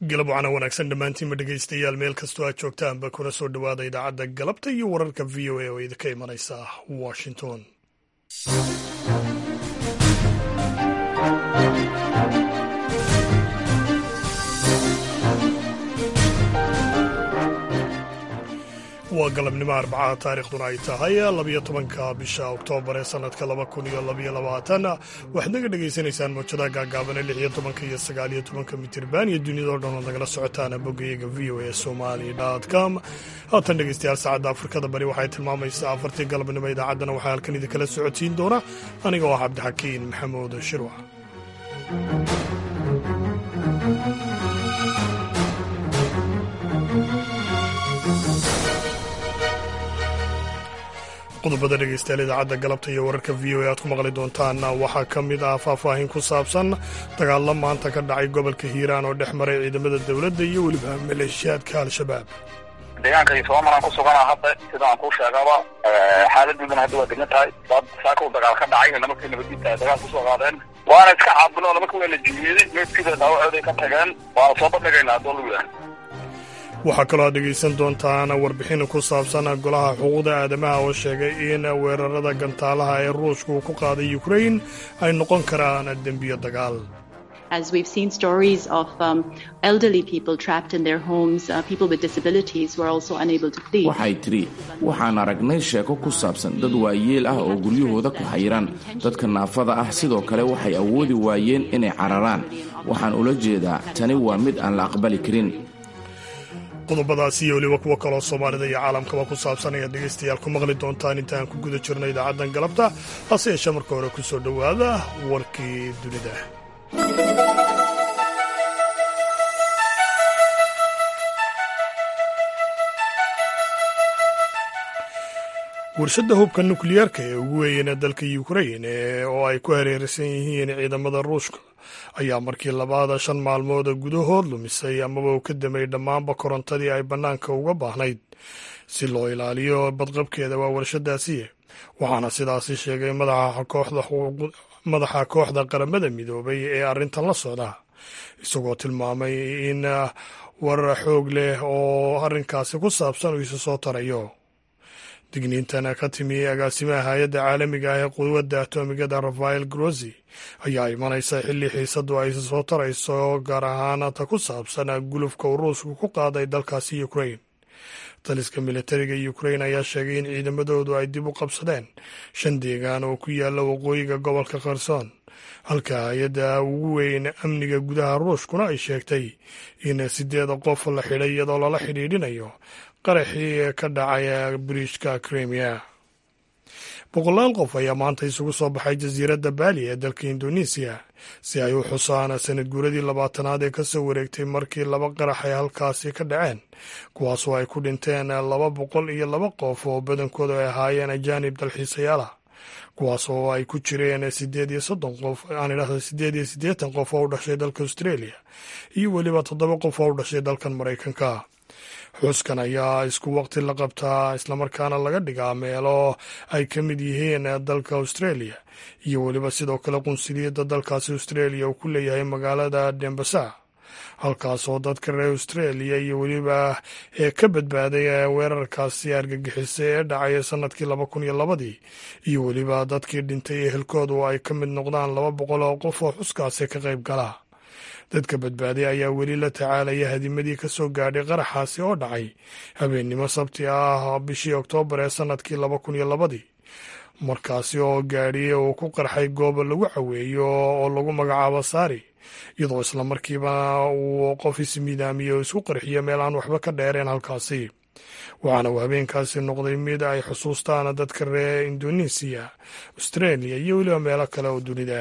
galab wacana wanaagsan dhammaantiinba dhegaystayaal meel kastoo aad joogtaanba kuna soo dhowaada idaacadda galabta iyo wararka v o a oo idinka imanaysa washington waa galabnimo arbacaha taariikhduna ay tahay labiyo tobanka bisha oktoobar ee sanadka laba kun iyo labaiyo labaatan waxaad naga dhagaysanaysaan mawjadaha gaagaabane lix iyo tobanka iyo sagaal iyo tobanka mitirban iyo duniyadao dhan ood nagala socotaan boggayaga v o a somali com haatan dhegaystayaal saacadda afrikada bari waxay tilmaamaysaa afartii galabnimo idaacaddana waxaa halkan idinkala socodsiin doona aniga oo ah cabdixakiin maxamuud shirwac qodobada dhegaystayaal idaacadda galabta iyo wararka v o a aad ku maqli doontaan waxaa ka mid ah faahfaahin ku saabsan dagaalla maanta ka dhacay gobolka hiiraan oo dhex maray ciidamada dowladda iyo weliba maleeshiyaadka al-shabaab deegaanka iyo soomaalan ku sugana hadda sida aan kuu sheegaba xaaladdiiduna hadda waa degan tahay dad saaka u dagaal ka dhacay nimankii nabadiinta dagaal kusoo qaadeen waana iska caabino nimanka waa la jiiyey meedkiida dhaawacooday ka tageen waana soo bandhigaynaa haddoo lagu yahay waxaa kaloo aad dhegaysan doontaan warbixin ku saabsan golaha xuquuqda aadamaha oo sheegay in weerarada gantaalaha ee ruushka uu ku qaaday ukrain ay noqon karaan dembiyo dagaal waxay tidhi waxaan aragnay sheeko ku saabsan dad waayeel ah oo guryahooda ku xayiran dadka naafada ah sidoo kale waxay awoodi waayeen inay cararaan waxaan ula jeedaa tani waa mid aan la aqbali karin qodobadaasi iyo weliba kuwo kaloo soomaalida iyo caalamkaba ku saabsan ayaad dhegaystayaal ku maqli doontaan intaan ku guda jirno idaacaddan galabta hase yeeshee marka hore ku soo dhowaada warkii dunida warshadda hubka nukliyeerka ee ugu weeyana dalka ukrain oo ay ku hareeraysan yihiin ciidamada ruushka ayaa markii labaada shan maalmood gudahood lumisay amaba uu ka damay dhammaanba korontadii ay bannaanka uga baahnayd si loo ilaaliyo badqabkeeda waa warshadaasi waxaana sidaasi sheegay madaxa kooxda qaramada midoobay ee arrintan la socda isagoo tilmaamay in warar xoog leh oo arrinkaasi ku saabsan uu isu soo tarayo digniintan ka timi agaasimaha hay-adda caalamiga ah ee quwadda atomigada rafael grosi ayaa imanaysa xilli xiisadu ay soo tarayso gaar ahaan ta ku saabsan gulufka uu ruushku ku qaaday dalkaasi ukrain taliska militariga ukrain ayaa sheegay in ciidamadoodu ay dib u qabsadeen shan deegaan oo ku yaalla waqooyiga gobolka kherson halka hay-adda ugu weyn amniga gudaha ruushkuna ay sheegtay in sideeda qof la xidhay iyadoo lala xidhiidhinayo qaraxii ka dhacay biriijka krimiya boqolaal qof ayaa maanta isugu soo baxay jasiiradda baali ee dalka indonesiya si ay u xusaan sanad guuradii labaatanaad ee kasoo wareegtay markii laba qarax ay halkaasi ka dhaceen kuwaasoo ay ku dhinteen laba boqol iyo laba qof oo badankooda ay ahaayeen ajaanib dalxiisayaala kuwaas oo ay ku jireen sideed iyo soddon qof aan idhahda sideed iyo siddeetan qof oo u dhashay dalka australia iyo weliba toddoba qof oo u dhashay dalkan maraykanka xuuskan ayaa isku waqti la qabtaa islamarkaana laga dhigaa meelo ay ka mid yihiin dalka australia iyo weliba sidoo kale qunsuliyadda dalkaasi australia uu ku leeyahay magaalada dembasa halkaasoo dadka reer australia iyo weliba ee ka badbaaday weerarkaasi argagixisa ee dhacay sanadkii laba kun iyo labadii iyo weliba dadkii dhintay ehelkoodu ay ka mid noqdaan laba boqol oo qof oo xuskaasi ka qayb gala dadka badbaaday ayaa weli la tacaalaya hadimadii ka soo gaadhay qaraxaasi oo dhacay habeennimo sabti ah bishii oktoobar ee sanadkii laba kun iyo labadii markaasi oo gaadhiye uu ku qarxay gooba lagu caweeyo oo lagu magacaabo saari iyadoo islamarkiiba uu qof ismiidaamiye oo isku qarxiyo meel aan waxba ka dheereen halkaasi waxaana uu habeenkaasi noqday mid ay xusuustaan dadka reer indonesiya australia iyo weliba meelo kale oo dunida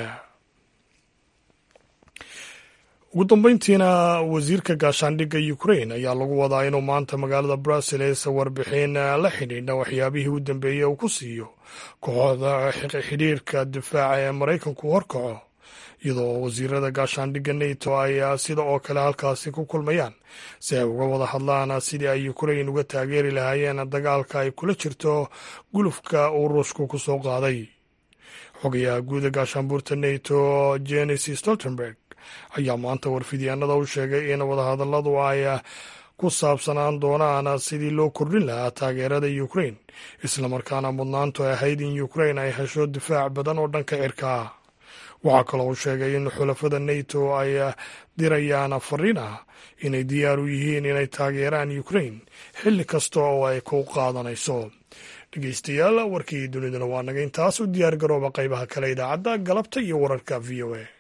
ugu dambeyntiina wasiirka gaashaandhigga ukrain ayaa lagu wadaa inuu maanta magaalada brussels warbixin la xidhiidha waxyaabihii u dambeeyey uu ku siiyo kooxda xidhiirka difaaca ee maraykanku horkaco iyadoo wasiirada gaashaandhigga nato ay sida oo kale halkaasi ku kulmayaan si ay uga wada hadlaan sidii ay ukrain uga taageeri lahaayeen dagaalka ay kula jirto gulufka uu ruushku ku soo qaaday xogayaha guuda gaashaanbuurta nato jenis stoltenberg ayaa maanta warfidyaanada u sheegay in wadahadalladu ay ku saabsanaan doonaan sidii loo kordhin lahaa taageerada ukrain islamarkaana mudnaantu ay ahayd in ukrain ay hesho difaac badan oo dhanka cirka ah waxaa kaloo uu sheegay in xulafada nato ay dirayaan fariin ah inay diyaar u yihiin inay taageeraan ukrain xilli kasta oo ay ku qaadanayso dhegeystayaal warkii duniduna waa naga intaas u diyaar garooba qaybaha kale idaacadda galabta iyo wararka v o a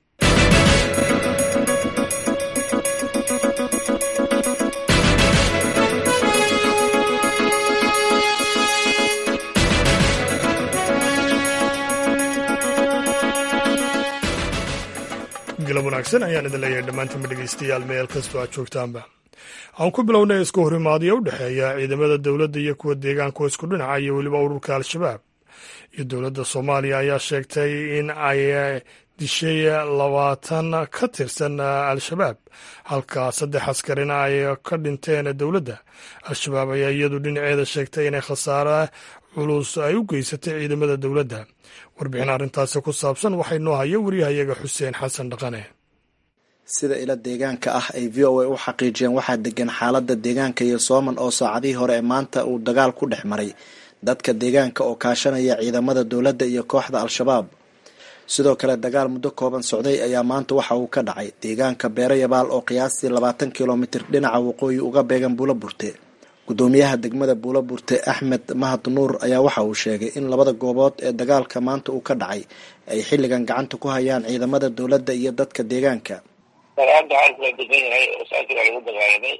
galab wanaagsan ayaan idin leeyahay dhammaantiinba dhegeystayaal meel kastoo aad joogtaanba aan ku bilownay isku horimaadiyo u dhexeeya ciidamada dowladda iyo kuwa deegaanka oo isku dhinaca iyo weliba ururka al-shabaab iyo dowladda soomaaliya ayaa sheegtay in ay dishay labaatan ka tirsan al-shabaab halka saddex askarina ay ka dhinteen dowladda al-shabaab ayaa iyadu dhinaceeda sheegtay inay khasaare culus ay u geysatay ciidamada dowladda warbixin arrintaasi ku saabsan waxay noo haya waryahayaga xuseen xasan dhaqane sida ila deegaanka ah ay v o a u xaqiijiyeen waxaa degan xaalada deegaanka iyo sooman oo saacadihii hore ee maanta uu dagaal ku dhex maray dadka deegaanka oo kaashanaya ciidamada dowladda iyo kooxda al-shabaab sidoo kale dagaal muddo kooban socday ayaa maanta waxa uu ka dhacay deegaanka beero yabaal oo qiyaastii labaatan kilomitir dhinaca waqooyi uga beegan buulo burte gudoomiyaha degmada buulo burte axmed mahad nuur ayaa waxa uu sheegay in labada goobood ee dagaalka maanta uu ka dhacay ay xilligan gacanta ku hayaan ciidamada dowladda iyo dadka deegaanka dagaalda xaalku waa degan yahay oo saakii baa lagu dagaalamay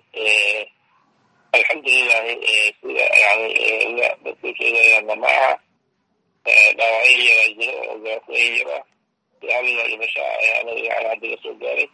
alxamdulilahi sida yani dadku sheegayaanna ma aha dhaawacyo yaraa jiro oo gaafooyin yara hal dhimasho anaga yani haddiga soo gaaray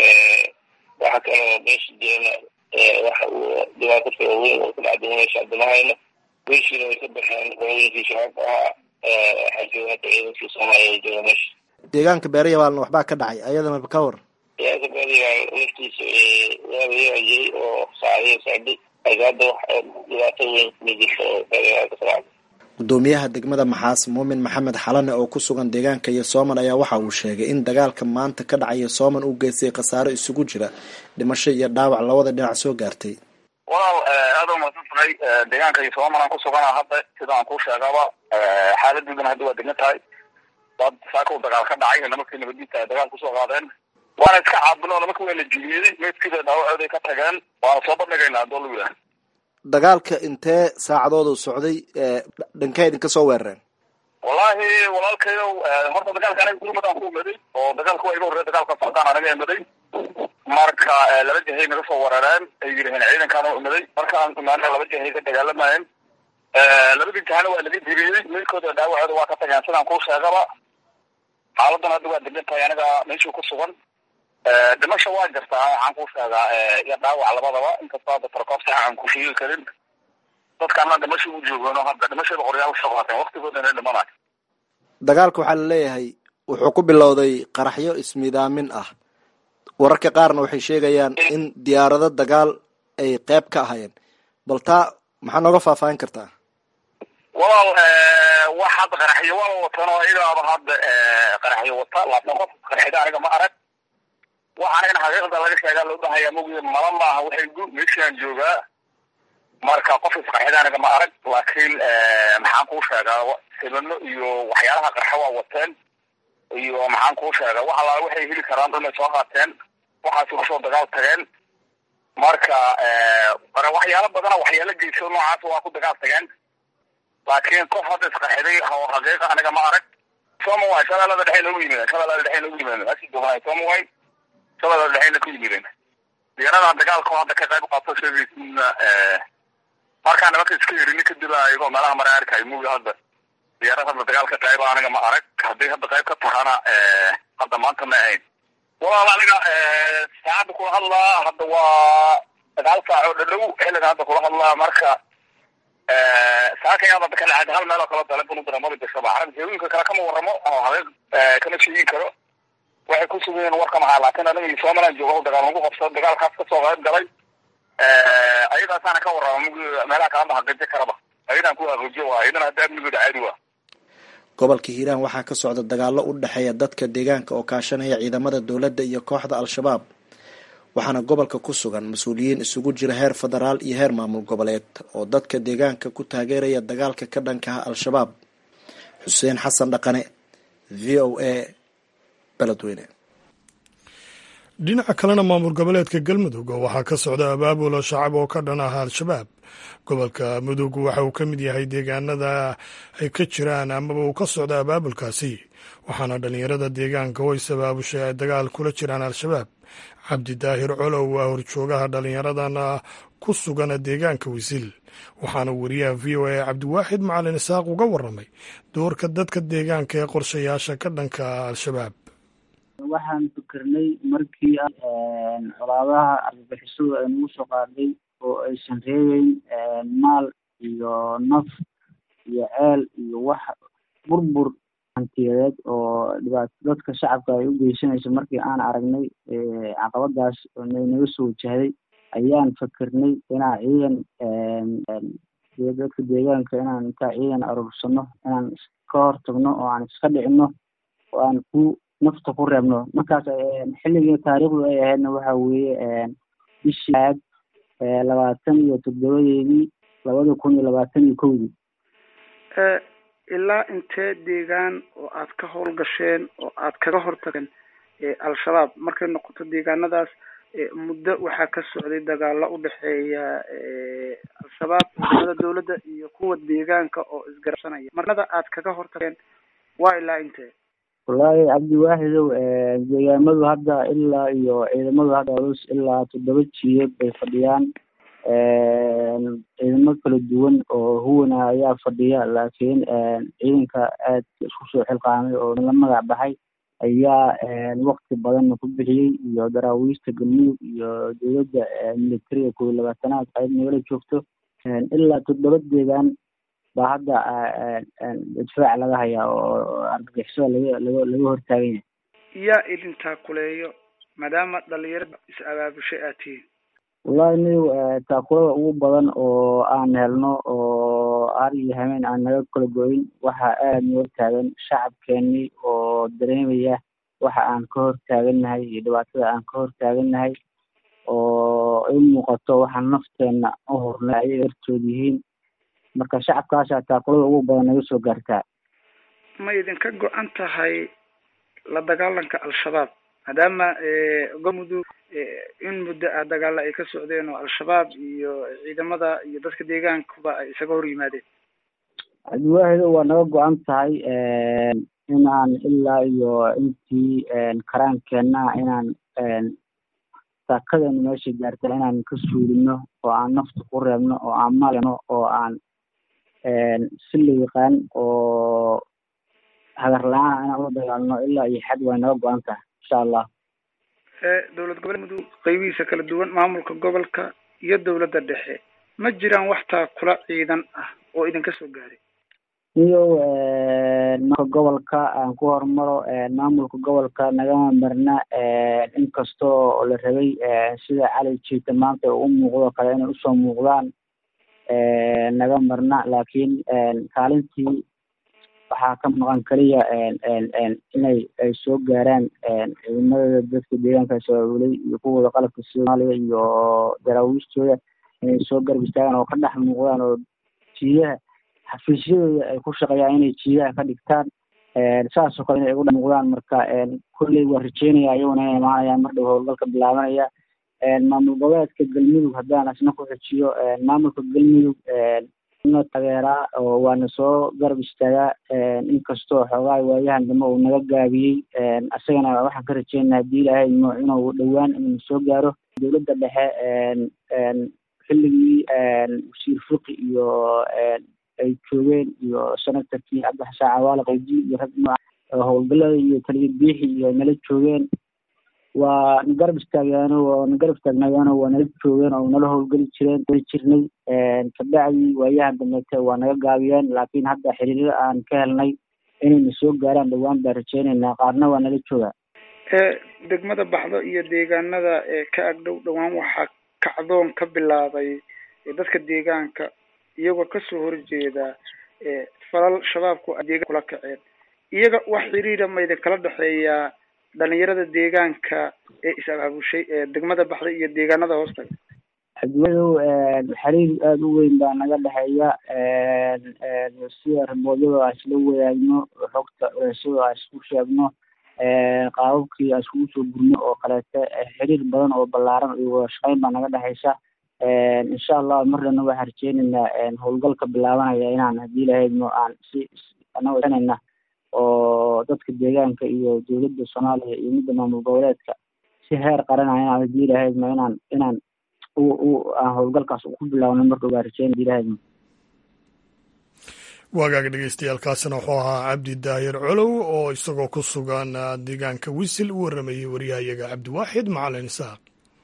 waxa kaloo meesha jirana waxa uu dhibaato kala weyn oo ku dhacday meesha adamahayna meeshiina way ka baxeen qolooyinkii shabaabka ahaa waxaa jooga hadda ciidankii soomaaliya jooga meesha deegaanka beero yabaalna waxbaa ka dhacay ayadana ka war ciidanka beerayaal laftiisa waabayaa jiray oo saacadiya socday laakiin hadda wax dhibaato weyn ma jirto oo beerayaal ka socda gudoomiyaha degmada maxaas muumin maxamed xalane oo ku sugan deegaanka iyo sooman ayaa waxa uu sheegay in dagaalka maanta ka dhacaya sooman uu geystay khasaaro isugu jira dhimasho iyo dhaawac labada dhinac soo gaartay walaal aada u mahadsantahay deegaanka iyo sooman aan ku suganaa hadda sida aan kuu sheegaba xaaladoodana hadda waa degan tahay dad saaka u dagaal ka dhacay nimankii nabadiinta ay dagaal kusoo qaadeen waana iska caabino nimanka waa la jiliyey meydkiida dhaawacooday ka tageen waana soo bandhigaynaa hadoo lagu yidhaha dagaalka intee saacadood uu socday dhankee idinka soo weerareen wallahi walaalkayow horta dagaalka aniga gurmadaan ku imaday oo dagaalka waa iga horreya dagaalka socdaan anaga imaday marka laba jahay naga soo weerareen ay yidhaheen ciidankaan u imaday markaan imaana laba jahay ka dagaalamayeen labadii jahana waa laga diriyey meydkooda dhaawacooda waa ka tageen sidaan kuu sheegaba xaaladan hadda waa degan tahay aniga meeshuu ku sugan dhimasha waa jirtaa waxaan kuu sheegaa iyo dhaawac labadaba inkastoo hadda tarkoob saxa aan ku sheegi karin dadkaana dhimasha u joogano hadda dhimashada qoryaal soo qaateen waktigoodana dhimanayo dagaalka waxaa la leeyahay wuxuu ku bilowday qaraxyo ismidaamin ah wararka qaarna waxay sheegayaan in diyaarado dagaal ay qeyb ka ahayeen bal taa maxaa nooga faahfaahin kartaa walaal wax hadda qaraxyo waa watan oo igaaba hadda qaraxyo wata laakiin qof qaraxyada aniga ma arag waxaana in xaqiiqda laga sheegaa loo bahaya mogi mala maaha waxay gu meeshaan joogaa marka qof isqarxida aniga ma arag laakiin maxaan kuu sheegaa sibano iyo waxyaalaha qarxa waa wateen iyo maxaan kuu sheegaa wax allaala waxay heli karaan dhanay soo qaateen waxaasi kusoo dagaal tageen marka waxyaalo badana waxyaalo geyso noocaas waa ku dagaal tageen laakiin qof hadda isqarxiday oo xaqiiqa aniga ma arag somaway shabeellada dhexe noogu yimideen shabeellada dhexe noogu yimideen asi doonay somaway shabeellada dhexeyna ku yimideen diyaarada dagaalka oo hadda ka qayb qaato sheegaysiina markaa nimanka iska yerini kadib ayagoo meelaha mara arkay mugi hadda diyaarad hadda dagaalka qayba aniga ma arag hadday hadda qayb ka tahana hadda maanta ma ahayn walaal aniga saacadda kula hadlaa hadda waa sagaal saac oo dhadhow xilliga hadda kula hadlaa marka saakayaan hadda kala cad hal meel oo kala dalebun daramada gashaba arag heewinka kale kama waramo oo haqiiq kama sheegin karo waxay ku sugan yihiin warka mahaa laakiin aniga somaliland jooga dagaal lagu qabsado dagaalkaas kasoo qayb galay ayadaasaana ka warrama mug meelaha kalama haqiijo karaba ayadan ku haqiijo waa ayadana hadda amnigooda caadi waa gobolka hiiraan waxaa ka socda dagaallo u dhexeeya dadka deegaanka oo kaashanaya ciidamada dowladda iyo kooxda al-shabaab waxaana gobolka ku sugan mas-uuliyiin isugu jira heer federaal iyo heer maamul goboleed oo dadka deegaanka ku taageeraya dagaalka ka dhanka ah al-shabaab xuseen xasan dhaqane v o a beledweyne dhinaca kalena maamul goboleedka galmudug waxaa ka socda abaabulo shacab oo ka dhan ah al-shabaab gobolka mudug waxa uu ka mid yahay deegaanada ay ka jiraan amaba uu ka socda abaabulkaasi waxaana dhallinyarada deegaanka oo is abaabushay ay dagaal kula jiraan al-shabaab cabdi daahir colow waa horjoogaha dhallinyaradan ku sugan deegaanka wisil waxaana wariyaha v o a cabdiwaaxid macalin isaaq uga waramay doorka dadka deegaanka ee qorshayaasha ka dhanka al-shabaab waxaan fikirnay markii colaabaha argagixisadu ay nagu soo qaaday oo aysan reebeyn maal iyo naf iyo ceel iyo wax burbur hantiyadeed oo dhibaato dadka shacabka ay u geysanayso markii aan aragnay caqabadaas naga soo wajahday ayaan fikirnay inaan ciidan dadka deegaanka inaan intaa ciidan aruursano inaan ka hortagno oo aan iska dhicino oo aan ku nafta ku reebno markaas xilligii taariikhdu ay ahaydna waxa weeye bishii aad labaatan iyo toddobadeedii labada kun iyo labaatan iyo kowdii ilaa intee deegaan oo aad ka howlgasheen oo aad kaga hortageen al-shabaab markay noqoto deegaanadaas muddo waxaa ka socday dagaalo u dhexeeya al-shabaab ciidamada dowladda iyo kuwa deegaanka oo isgarabsanaya marnada aad kaga hortageen waa ilaa intee wallaahi cabdiwaaxidow deegaamadu hadda ilaa iyo ciidamadu hadda culus ilaa toddoba jiyeed bay fadhiyaan ciidamo kala duwan oo huwana ayaa fadhiya laakiin ciidanka aad isku soo xilqaamay oo la magac baxay ayaa wakti badanna ku bixiyey iyo daraawiista galmudug iyo dowladda militariga kow iyo labaatanaad qayb nagala joogto ilaa toddoba deegaan baa hadda difaac laga hayaa oo argagixisada laga laga laga hortaagan yahay yaa idintaa kuleeyo maadaama dhalinyarada is abaabushay aad tihiin wallahi niw taakulada ugu badan oo aan helno oo har iyo hameen aan naga kala goyn waxa aad noo hortaagan shacabkeenii oo dareemaya waxa aan ka hortaagannahay iyo dhibaatada aan ka hortaagannahay oo i muuqato waxaan nafteenna u hornay ayay hortood yihiin marka shacabkaasaa taakulada ugu badan naga soo gaartaa ma idinka go-an tahay la dagaalanka al-shabaab maadaama galmudug in muddo ah dagaalla ay ka socdeen oo al-shabaab iyo ciidamada iyo dadka deegaankuba ay isaga hor yimaadeen cabdiwaahido waa naga go-an tahay inaan ilaa iyo intii karaankeenna inaan saakadeena meesha gaarta inaan ka suulino oo aan nafta ku reebno oo aan malno oo aan si la yaqaan oo hagar la-aan inaan ula dagaalno ilaa iyo xad way naga go-an tahay insha allah dowlad goboleed mudug qaybihiisa kala duwan maamulka gobolka iyo dowladda dhexe ma jiraan wax taakula ciidan ah oo idinka soo gaaray iyow marka gobolka aan ku hormaro maamulka gobolka nagama marna inkastoo la rabay sida cali jiita maanta u muuqdo kale inay usoo muuqdaan naga marna laakiin kaalintii waxaa ka maqan keliya inay ay soo gaaraan ciidamada dadka deegaanka shabaabuley iyo kuwooda qalabka soomaaliya iyo daraawiistooda inay soo garab istaagaan oo ka dhex muuqdaan oo jiidaha xafiisyadooda ay ku shaqeeyaan inay jiidaha ka dhigtaan saasoo kale inay ugu dhex muuqdaan marka kolley waa rajeynaya iyaguna inay imaanayaan mar dhow howlgalka bilaabanaya maamul goboleedka galmudug haddaan asna ku xujiyo maamulka galmudug na taageeraa oo waana soo garab istaagaa inkastoo xoogaa waayahan dambe uu naga gaabiyey isagana waxaan ka rajeynaa haddii ilaahay mo inuu dhowaan inuu soo gaaro dowladda dhexe xilligii wasiir fuqi iyo ay joogeen iyo senatarkii cabdixasaan cawaale qaydi iyo rag nooca howlgalada iyo taliya biixi iyo nala joogeen waa na garab istaagyaano waa na garab istaagnayaano waa nala joogeen oo nala howlgeli jireen jirnay kabacdii waayahan dambeete waa naga gaabiyeen laakiin hadda xiriirada aan ka helnay inayna soo gaaraan dhowaan baan rajeynaynaa qaarna waa nala joogaa degmada baxdo iyo deegaanada ka agdhow dhowaan waxaa kacdoon ka bilaabay dadka deegaanka iyagoo kasoo horjeeda falal shabaabku ay deegaan kula kaceen iyaga wax xiriira ma idin kala dhexeeyaa dhalinyarada deegaanka ee is-abaabushay ee degmada baxday iyo deegaanada hoostaga cabdiwadow xiriir aada u weyn baa naga dhexeeya sida raboodyada aan isla wadaagno xogta culeysyada aan isku sheegno qaababkii aan iskugu soo gurno oo kaleete xiriir badan oo ballaaran iyo wada shaqeyn baa naga dhexeysa insha allah marnana waxaan rajeyneynaa howlgalka bilaabanaya inaan haddii lahaydno aan si anagoo sanayna oo dadka deegaanka iyo dowladda soomaaliya iyo midda maamul goboleedka si heer qaranaya inaan haddii lahaydno inaan inaan aan howlgalkaas ku bilaabno marka waa rajeyn haddii lahaydno waagaaga dhegeystayaaalkaasina wuxuu ahaa cabdi daahir colow oo isagoo ku sugan deegaanka wisil u waramayey waryahayaga cabdiwaaxid macalin isaaq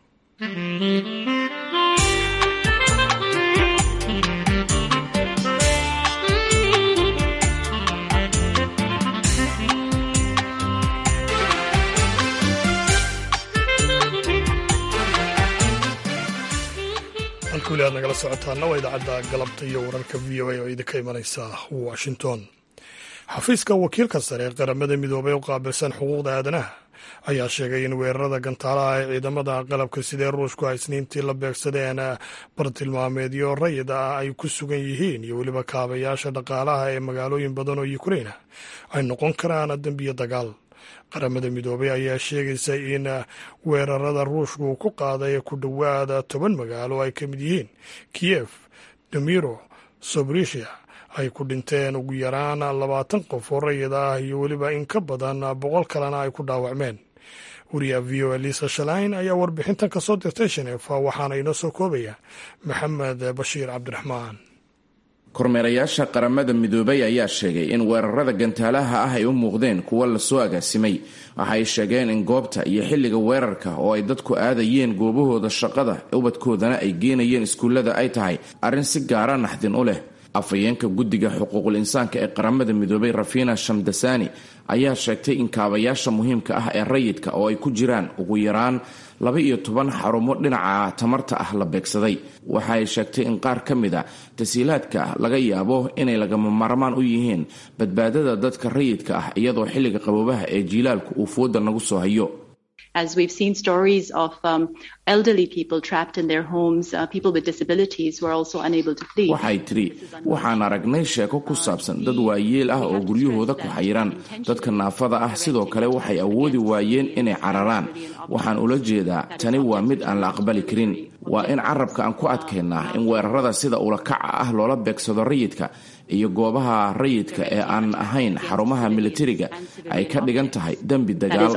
halka weli aad nagala socotaana waa idaacadda galabta iyo wararka v o a oo idinka imanaysa washington xafiiska wakiilka sare ee qaramada midoobay u qaabilsan xuquuqda aadanaha ayaa sheegay in weerarada gantaalaha ee ciidamada qalabka sidee ruushku ay isniintii la beegsadeen bartilmaameedyo rayid ah ay ku sugan yihiin iyo weliba kaabayaasha dhaqaalaha ee magaalooyin badan oo ukrain ah ay noqon karaan dembiyo dagaal qaramada midoobay ayaa sheegaysa in weerarada ruushku uu ku qaaday ku dhowaada toban magaalo ay ka mid yihiin kiyef domiro sobrisia ay ku dhinteen ugu yaraan labaatan qof oo rayid ah iyo weliba in ka badan boqol kalena ay ku dhaawacmeen wariyaha v o elisa shalain ayaa warbixintan ka soo dirtay shaneefa waxaana inoo soo koobaya maxamed bashiir cabdiraxmaan kormeerayaasha qaramada midoobay ayaa sheegay in weerarada gantaalaha ah ay u muuqdeen kuwo lasoo agaasimay waxay sheegeen in goobta iyo xilliga weerarka oo ay dadku aadayeen goobahooda shaqada ubadkoodana ay geenayeen iskuullada ay tahay arrin si gaara naxdin u leh afhayeenka guddiga xuquuqul insaanka ee qaramada midoobay rafina shamdasani ayaa sheegtay in kaabayaasha muhiimka ah ee rayidka oo ay ku jiraan ugu yaraan laba iyo toban xarumo dhinaca tamarta ah la beegsaday waxa ay sheegtay in qaar ka mid a tasiilaadka laga yaabo inay lagama maarmaan u yihiin badbaadada dadka rayidka ah iyadoo xilliga qaboobaha ee jiilaalku uu fooda nagu soo hayo as we've seen stories of um, elderly people trapped in their homes, uh, people with disabilities who are also unable to flee. waxay tidhi waxaan aragnay sheeko ku saabsan dad waayeel ah oo guryahooda ku xayiran dadka naafada ah sidoo kale waxay awoodi waayeen inay cararaan waxaan ula jeedaa tani waa mid aan la aqbali karin waa in carabka aan ku adkaynaa in weerarada sida ulakaca ah loola beegsado rayidka iyo goobaha rayidka ee aan ahayn xarumaha militariga ay ka dhigan tahay dembi dagaal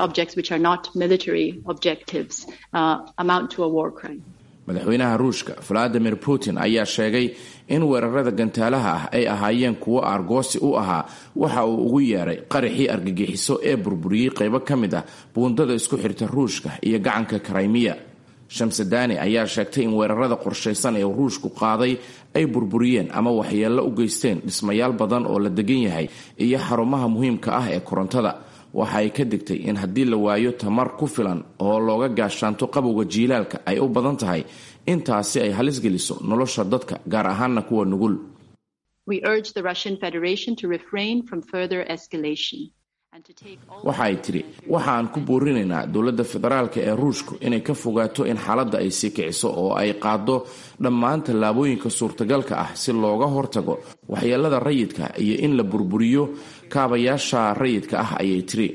madaxweynaha ruushka valadimir putin ayaa sheegay in weerarada gantaalaha ah ay ahaayeen kuwo aargoosi u ahaa waxa uu ugu yeeray qaraxii argagixiso ee burburiyey qaybo ka mid ah buundada isku xirta ruushka iyo gacanka karaymiya shamsadani ayaa sheegtay in weerarada qorshaysan ee ruushku qaaday ay burburiyeen ama waxyeello u geysteen dhismayaal badan oo la degan yahay iyo xarumaha muhiimka ah ee korontada waxa ay ka digtay in haddii la waayo tamar ku filan oo looga gaashaanto qabowga jiilaalka ay u badan tahay intaasi ay halis geliso nolosha dadka gaar ahaana kuwa nugul waxa ay tidhi waxa aan ku boorinaynaa dowladda federaalka ee ruushku inay ka fogaato in xaaladda ay sii kiciso oo ay qaado dhammaan tallaabooyinka suurtagalka ah si looga hortago waxyeelada rayidka iyo in la burburiyo kaabayaasha rayidka ah ayay tiri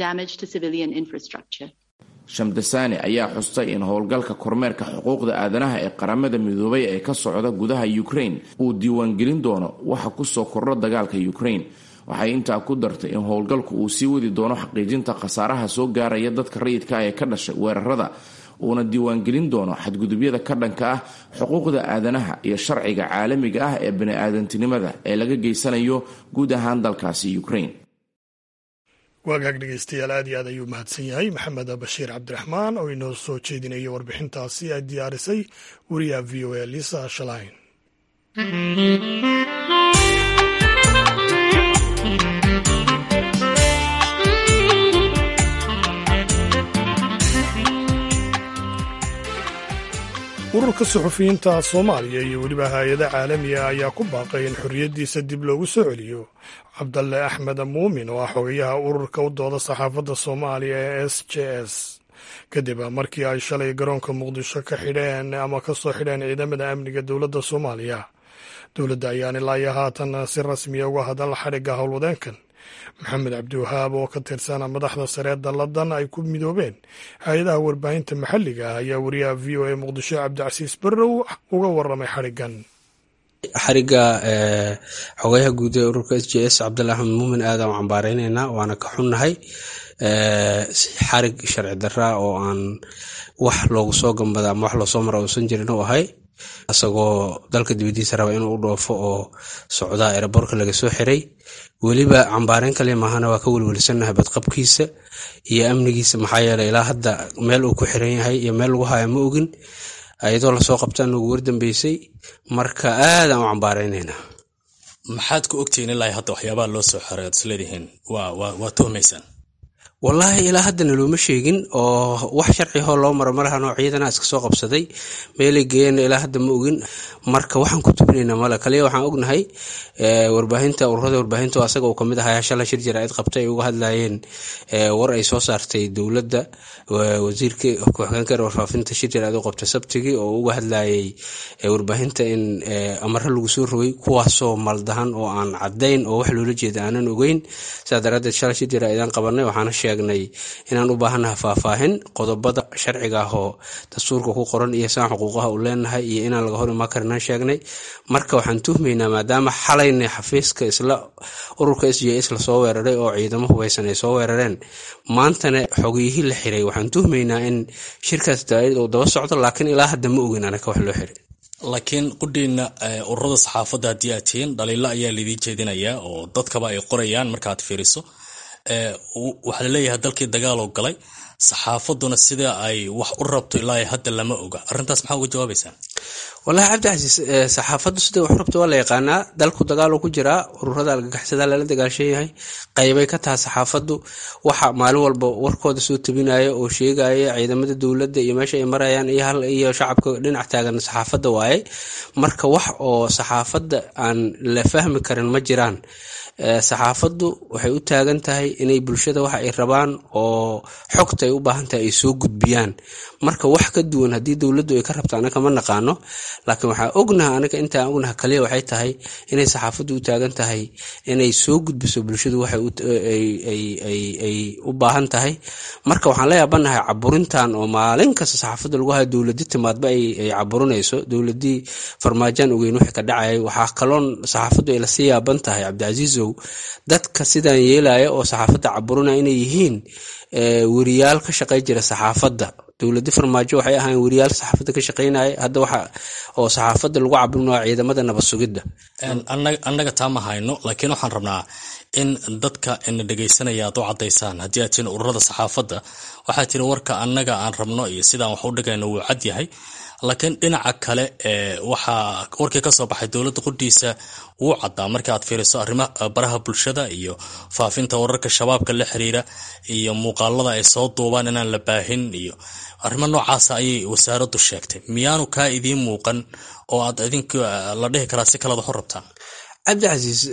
shamdasani ayaa xustay in howlgalka kormeerka xuquuqda aadanaha ee qaramada midoobay ee ka socda gudaha ukraine uu diiwaangelin doono waxa kusoo kordho dagaalka ukraine waxay intaa ku dartay in howlgalku uu sii wadi doono xaqiijinta khasaaraha soo gaaraya dadka rayidka ah ee ka dhashay weerarada uuna diiwaangelin doono xadgudubyada ka dhanka ah xuquuqda aadanaha iyo sharciga caalamiga ah ee bani-aadantinimada ee laga geysanayo guud ahaan dalkaasi ukraine waagaag dhegeystayaal aad iyo aad ayuu mahadsan yahay maxamed bashiir cabdiraxmaan oo inoo soo jeedinaya warbixintaasi ay diyaarisay wariyaha v o a lisa shalain ururka suxufiyiinta soomaaliya iyo weliba hay-ada caalamiga ayaa ku baaqay in xorriyaddiisa dib loogu soo celiyo cabdalle axmed muumin oo ah xogayaha ururka u dooda saxaafadda soomaaliya ee s j s kadib markii ay shalay garoonka muqdisho ka xidheen ama ka soo xidheen ciidamada amniga dowladda soomaaliya dowladda ayaan ilaa iyo haatan si rasmiya uga hadal xadhigga howlwadeenkan maxamed cabdiwahaab oo ka tirsan madaxda saree dalladan ay ku midoobeen hay-adaha warbaahinta maxalliga ah ayaa wariyaha v o a muqdisho cabdicasiis barrow uga waramay xadhiggan xariga xogayaha guud ee ururka s j s cabdalla axmed muumin aadaan u cambaareyneyna waana ka xunnahay xarig sharci daraa oo aan wax loogu soo gambada ama wax loosoo mara uusan jirin u ahay isagoo dalka dibadiisa raba inuu u dhoofo oo socdaa ereborka laga soo xiray weliba cambaareyn kaliya maahana waa ka welwelsanahay badqabkiisa iyo amnigiisa maxaa yeeley ilaa hadda meel uu ku xiran yahay iyo meel lagu haya ma ogin ayadoo lasoo qabtaan nagu wardambeysay marka aadaan u cambaareyneyna maxaad ku ogtihiin ilaa hadda waxyaabaha loo soo xoray oad isleedihiin waa tuhmaysaan wallaahi ilaa haddana looma sheegin oo wax sharcihoo loo maro malahanoo ciidana iska soo qabsaday meelay geeyeenna ilaa hadda ma ogin marka waxaan ku tubinaynaa male kaliya waxaan ognahay warbaahinta ururada warbaahinta asaga uu kamid ahaa shala shir jaraa'id qabtay ay uga hadlayeen war ay soo saartay dowladda wasiirka ku-xigeenka warfaafinta shir jaraa'id u qabtay sabtigii oo uga hadlayay warbaahinta in amaro lagu soo rogay kuwaasoo maldahan oo aan cadayn oo wax loola jeeda aanan ogeyn sidaa daraadeed shala shir jaraa'idaan qabanay waxaana sheegnay inaan u baahannahay faahfaahin qodobada sharciga ah oo dastuurka ku qoran iyo saan xuquuqaha u leenahay iyo inaan laga hor imaan karinaan sheegnay marka waxaan tuhmaynaa maadaama xalayna xafiiska isla ururka s j s lasoo weeraray oo ciidamo hubaysan ay soo weerareen maantana xogiyihii la xiray waxaan tuhmaynaa in shirkaas daaid uu daba socdo laakiin ilaa hadda ma ogin anaka wax loo xiray laakiin qudhiina ururada saxaafadda haddii aad tihiin dhaliilo ayaa laidii jeedinayaa oo dadkaba ay qorayaan markaad fiiriso waxaa laleeyahay dalkii dagaaloo galay saxaafaduna sida ay wax u rabto ilaa hadda lama oga arrintaas maxaa uga jawaabaysaan walahi cabdicasiis saxaafaddu siday wax rabto waa la yaqaanaa dalku dagaal ku jiraa ururada algagaxsada lala dagaashan yahay qaybay ka taha saxaafaddu waxa maalin walba warkooda soo tabinaya oo sheegaya ciidamada dowladda iyo meesha ay marayaan iyo shacabka dhinac taagan saxaafadda waaye marka wax oo saxaafadda aan la fahmi karin ma jiraan saxaafaddu waxay u taagan tahay inay bulshada waxa ay rabaan oo xogta ay u baahan tahay ay soo gudbiyaan marka wax ka duwan haddii dowladdu ay ka rabto anaka ma naqaano laakiin waxaa ognaha anaga intaan ognaha kaliya waxay tahay inay saxaafaddu u taagan tahay inay soo gudbiso bulshadu waxay u baahan tahay marka waxaan la yaabanahay caburintan oo maalin kasta saxaafadda lagu haya dowladi timaadba ay caburinayso dowladii farmaajaan ogeyn wixii ka dhacayay waxaa kaloon saxaafaddu ay lasii yaaban tahay cabdicasiisow dadka sidaan yeelaya oo saxaafadda caburinaya inay yihiin weriyaal ka shaqay jira saxaafadda dowladi farmaajo waxay ahayn weriyaal saxaafadda ka shaqeynaya hadda waxa oo saxaafadda lagu cabrinaya ciidamada nabad sugidda annaga taa ma hayno laakiin waxaan rabnaa in dadka ina dhegaysanaya aad u cadaysaan haddii aad tihin ururada saxaafadda waxaa tiri warka annaga aan rabno iyo sidaan wax u dhigayno wuu cad yahay laakiin dhinaca kale waxaa warkii kasoo baxay dowladda qudhiisa wuu caddaa marka aad fiiriso arrimaha baraha bulshada iyo faafinta wararka shabaabka la xiriira iyo muuqaalada ay soo duubaan inaan la baahin iyo arrimo noocaasa ayay wasaaraddu sheegtay miyaanu kaa idiin muuqan oo aad idink la dhihi karaa si kalead waxu rabtaan cabdicasiis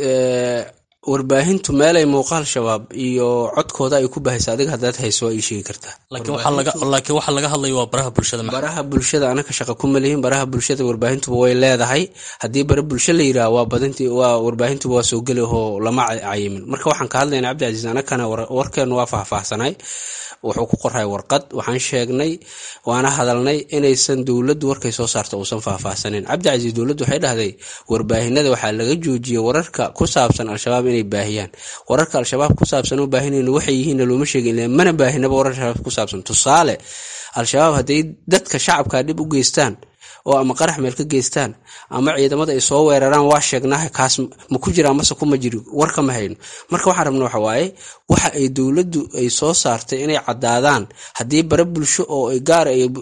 warbaahintu meelay muuqaal shabaab iyo codkooda ay ku bahaysa adiga haddaad hayso waa ii sheegi kartaa laakiin waxaa laga hadlaya waa baraha bulshada baraha bulshada anaka shaqa kuma lihin baraha bulshada warbaahintuba way leedahay haddii bara bulsho la yiraah waa badinti waa warbaahintuba waa soo geli oo lama cayimin marka waxaan ka hadlayna cabdicasiis anakana warkeenu waa faahfaahsanay wuxuu ku qoray warqad waxaan sheegnay waana hadalnay inaysan dowladdu warkay soo saarta uusan faahfaahsanin cabdicasiis dowladdu waxay dhahday warbaahinada waxaa laga joojiyey wararka ku saabsan al-shabaab inay baahiyaan wararka al-shabaab ku saabsan u baahinayno waxay yihiinna looma sheegin mana baahinaba warar shabaab ku saabsan tusaale al-shabaab hadday dadka shacabka dhib u geystaan oo ama qarax meel ka geystaan ama ciidamada ay soo weeraraan waa sheegnaha kaas ma ku jiraa mase kuma jiri war kama hayno marka waxaan rabna waxa waaye waxa ay dowladdu ay soo saartay inay caddaadaan haddii bare bulsho oo ay gaar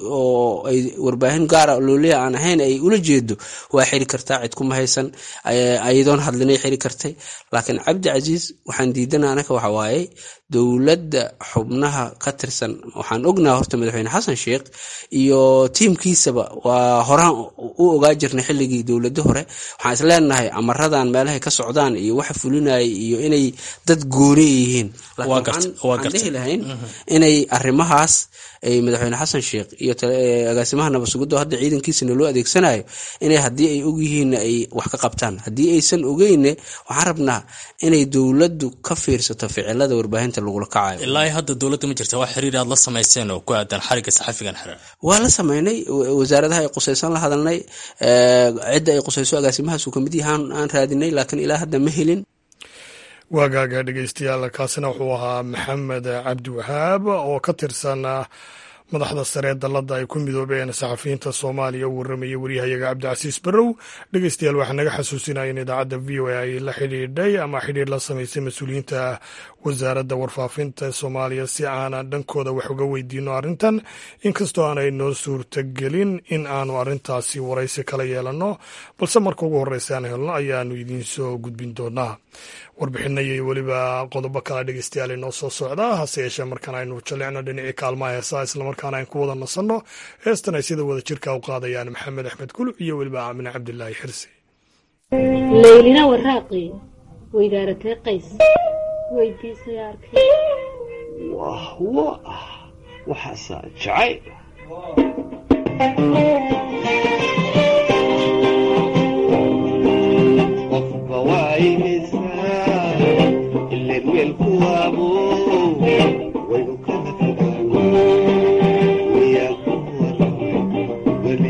oo ay warbaahin gaara looliya aan ahayn ay ula jeedo waa xiri kartaa cid kuma haysan ayadoon hadlinay xiri kartay laakiin cabdi casiis waxaan diidana anaka waxa waaye dowladda xubnaha ka tirsan waxaan ognaha horta madaxweyne xasan sheikh iyo tiimkiisaba waa horaan u ogaa jirnay xilligii dowladi hore waxaan isleenahay amaradan meelahay ka socdaan iyo waxa fulinaya iyo inay dad gooni yihiin laakiin dhihi lahayn inay arrimahaas ay madaxweyne xasan sheikh iyo agaasimaha nabasugiddo hadda ciidankiisana loo adeegsanayo inay haddii ay ogyihiinna ay wax ka qabtaan haddii aysan ogeyne waxaan rabnaa inay dowladdu ka fiirsato ficilada warbaahinta lagula kacayo ilaa hadda dowladda ma jirta wax xiriir aad la samayseen oo ku aadan xariga saxafigan xiran waa la sameynay wasaaradaha ay qusaysan la hadalnay cidda ay qusayso agaasimahaasuu kamid yahaan aan raadinay laakiin ilaa hadda ma helin waagaaga dhegeystayaal kaasina wuxuu ahaa maxamed cabdiwahaab oo ka tirsan madaxda sare dalladda ay ku midoobeen saxafiyiinta soomaaliya u warramayay waryahayaga cabdicasiis barrow dhegeystayaal waxaa naga xasuusinaya in idaacadda v o a ay la xidhiidhay ama xidhiir la samaysay mas-uuliyiinta wasaaradda warfaafinta soomaaliya si aanan dhankooda wax uga weydiino arrintan inkastoo aanay noo suurtagelin in aanu arrintaasi waraysi kala yeelanno balse marka ugu horreysa aan helno ayaanu idiin soo gudbin doonaa warbixina iyo weliba qodobo kale dhegeystayaal inoo soo socda hase yeeshee markaan aynu jallicno dhinacii kaalmaha heesaa islamarkaana aynu ku wada nasanno heestan ay sida wada jirka u qaadayaan maxamed axmed kuluc iyo weliba aamine cabdilaahi xirsi laylina waraaqi weydaaratay qays weydiisay arkay wah wah waxaasaa jacayl qofba waayhaysaa ileen weelku waabo waynu kala fogaano wayaa ku waramay weli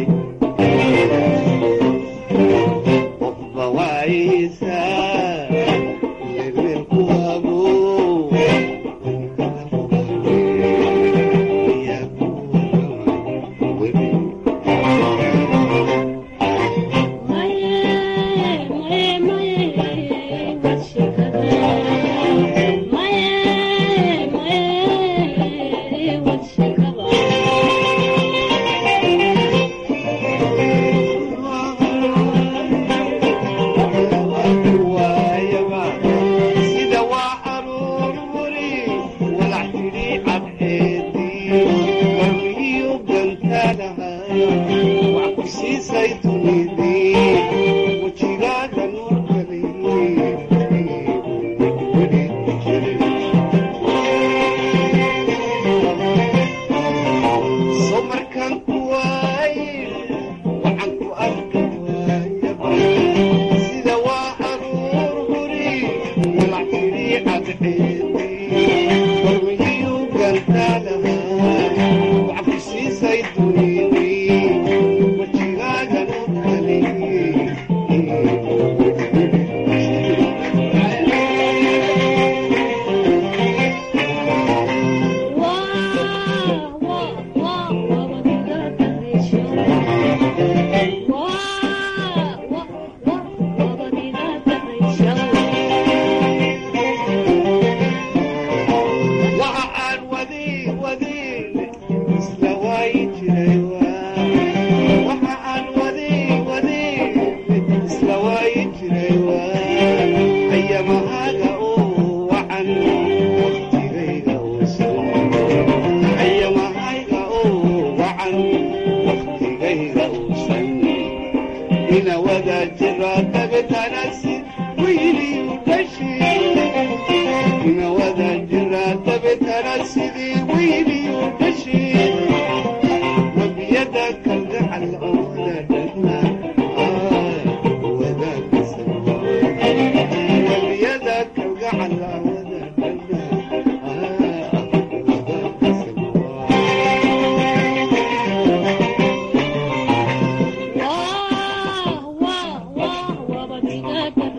qofba waayhaysaa ileen weelku waabo waynu kala fogaano wayaa ku waramay weli sida waa aruur wuri walac tidhi cadceedii warmigiyu gantaalahay wax ku siisay dunidii wejigaaga so markaan ku waaye waxaan ku arka waayaba sida waa aruur wuri walac tidhi cadceedii warmigiyu gantaalahay wax ku siisay dunidii wejigaaga waxa aan wadi wadin isla waayi jiray waxa aan wadi wadin isla waayi jiray ayamahaaga oo wacan waqtigayga uusan ayamahayga oo wacan waqtigayga uusan ina wada jira dabetanasi wayliyu dhashi ina wada jira dabetana sidii weyliyu dhashi wabiyada kalgacal oo wadadhana wabiyada kalgacal wabadiga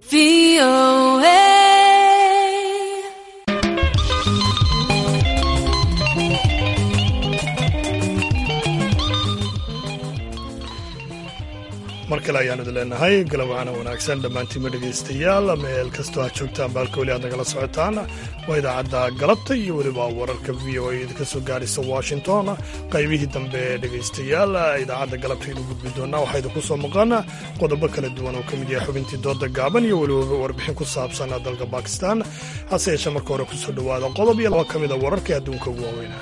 mar kale ayaan idin leenahay galabwacana wanaagsan dhammaantiinma dhegaystayaal meel kastoo ha joogtaan baalka weli aad nagala socotaan waa idaacadda galabta iyo weliba wararka v o a idinka soo gaaraysa washington qaybihii dambe dhegaystayaal idaacadda galabta inu gudbi doonaa waxaa idinku soo maqan qodobo kala duwan oo ka mid yahay xubintii dooda gaaban iyo weliba warbixin ku saabsan dalka bakistan hase yeeshee marka hore kusoo dhowaada qodob iyo laba ka mid a wararkai adduunka ugu waaweynaa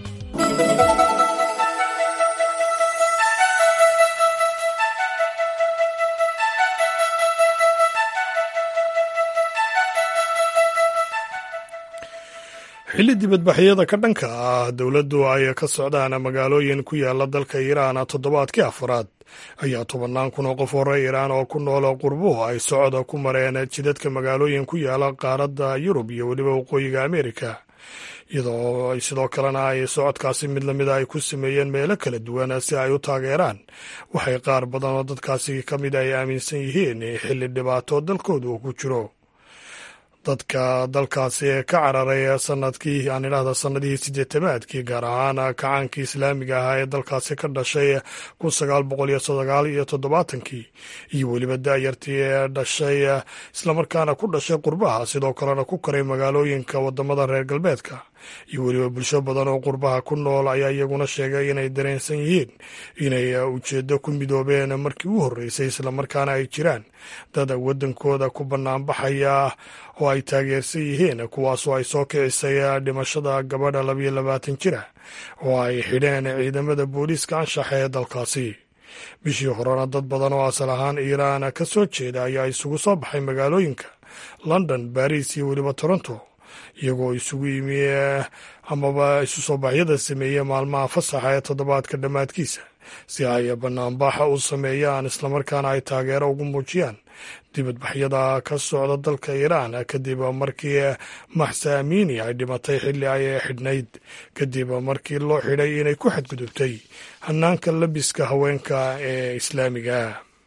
xilli dibadbaxyada ka dhanka ah dowladdu ay ka socdaan magaalooyin ku yaala dalka iiraan toddobaadkii afaraad ayaa tobannaan kun oo qof hore iiraan oo ku nool qurbuhu ay socda ku mareen jidadka magaalooyin ku yaala qaaradda yurub iyo weliba waqooyiga ameerika iyadoo sidoo kalena ay socodkaasi mid lamida ay ku sameeyeen meelo kala duwan si ay u taageeraan waxay qaar badan oo dadkaasi ka mid ay aaminsan yihiin xilli dhibaato dalkooda uu ku jiro dadka dalkaasi ka cararay sanadkii aan idhaahda sanadihii sideetamaadkii gaar ahaan kacaankii islaamiga ahaa ee dalkaasi ka dhashay kun sagaal boqol iyo sagaal iyo toddobaatankii iyo weliba daayartii ee dhashay islamarkaana ku dhashay qurbaha sidoo kalena ku koray magaalooyinka wadamada reer galbeedka iyo weliba bulsho badan oo qurbaha ku nool ayaa iyaguna sheegay inay dareensan yihiin inay ujeedo ku midoobeen markii u horreysay islamarkaana ay jiraan dad waddankooda ku bannaanbaxaya oo ay taageersan yihiin kuwaasoo ay soo kicisay dhimashada gabadha labayo labaatan jira oo ay xidheen ciidamada booliiska anshaxa ee dalkaasi bishii horena dad badan oo asal ahaan iiraan ka soo jeeda ayaa isugu soo baxay magaalooyinka london baris iyo weliba toronto iyagoo isugu yimi amaba isu soo baxyada sameeyey maalmaha fasaxa ee toddobaadka dhammaadkiisa si ay banaanbaxa u sameeyaan islamarkaana ay taageero ugu muujiyaan dibadbaxyada ka socda dalka iiraan kadib markii maxsa amini ay dhimatay xilli ay xidhnayd kadib markii loo xidhay inay ku xadgudubtay hanaanka labiska haweenka ee islaamiga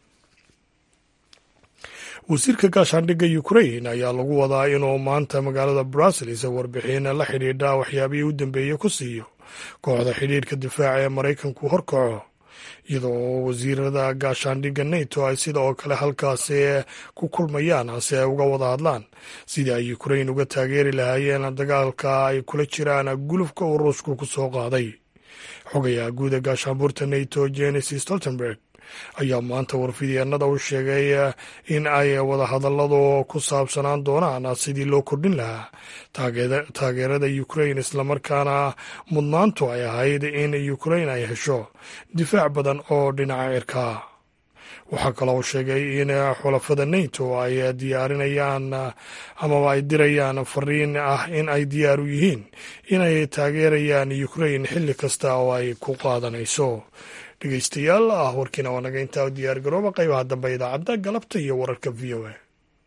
wasiirka gaashaandhigga ukrain ayaa lagu wadaa inuu maanta magaalada brussels warbixin la xidhiidha waxyaabihii u dambeeyey ku siiyo kooxda xidhiidhka difaaca ee maraykanku horkaco iyadoo wasiirada gaashaandhigga nato ay sida oo kale halkaasi ku kulmayaan si ay uga wada hadlaan sidii ay ukrain uga taageeri lahaayeen dagaalka ay kula jiraan gulufka uu ruushku ku soo qaaday xogayaha guuda gaashaanbuurta nato jenis stoltenberg ayaa maanta warfidyeennada u sheegay in ay wadahadalladu ku saabsanaan doonaan sidii loo kordhin lahaa taageerada ukrain islamarkaana mudnaantu ay ahayd in ukrain ay hesho difaac badan oo dhinaca cirkaa waxaa kaloo sheegay in xulafada nato ay diyaarinayaan amaba ay dirayaan fariin ah in ay diyaar u yihiin inay taageerayaan ukrain xilli kasta oo ay ku qaadanayso dhegeystayaal ah warkiina waa naga intaa u diyaar garooba qaybaha dambe idaacadda galabta iyo wararka v o a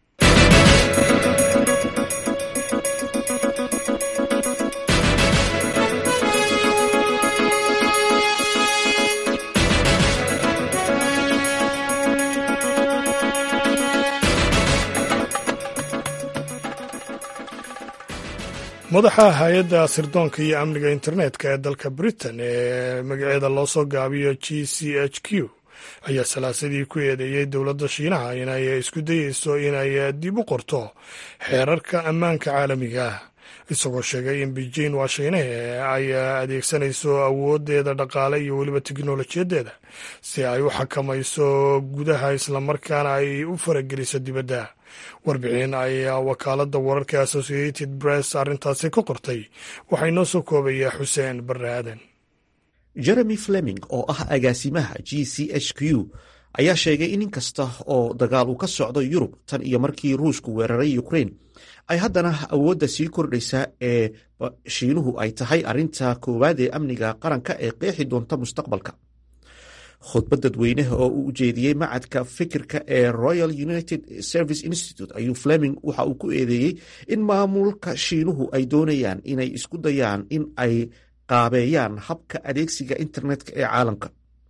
madaxa hay-adda sirdoonka iyo amniga internetka ee dalka britain ee magaceeda loo soo gaabiyo g c h q ayaa salaasadii ku eedeeyey dowladda shiinaha inay isku dayeyso inay dib u qorto xeerarka ammaanka caalamiga ah isagoo sheegay in beijing waa shiinahe ay adeegsanayso awoodeeda dhaqaale iyo weliba teknolojiyadeeda si ay u xakamayso gudaha islamarkaana ay u farageliso dibadda warbixin ayaa wakaaladda wararka associated press arrintaasi ka qortay waxaa inoo soo koobayaa xuseen barre aadan jeremy fleming oo ah agaasimaha g c h q ayaa sheegay in inkasta oo dagaal uu ka socdo yurub tan iyo markii ruushku weeraray ukrain ay haddana awoodda sii kordhaysa ee shiinuhu ay tahay arrinta koowaad ee amniga qaranka ee qeexi doonta mustaqbalka khudbad dadweyneha oo uu ujeediyey macadka fikirka ee royal united service institute ayuu fleming waxa uu ku eedeeyey in maamulka shiinuhu ay doonayaan inay isku dayaan in ay qaabeeyaan habka adeegsiga internetka ee caalamka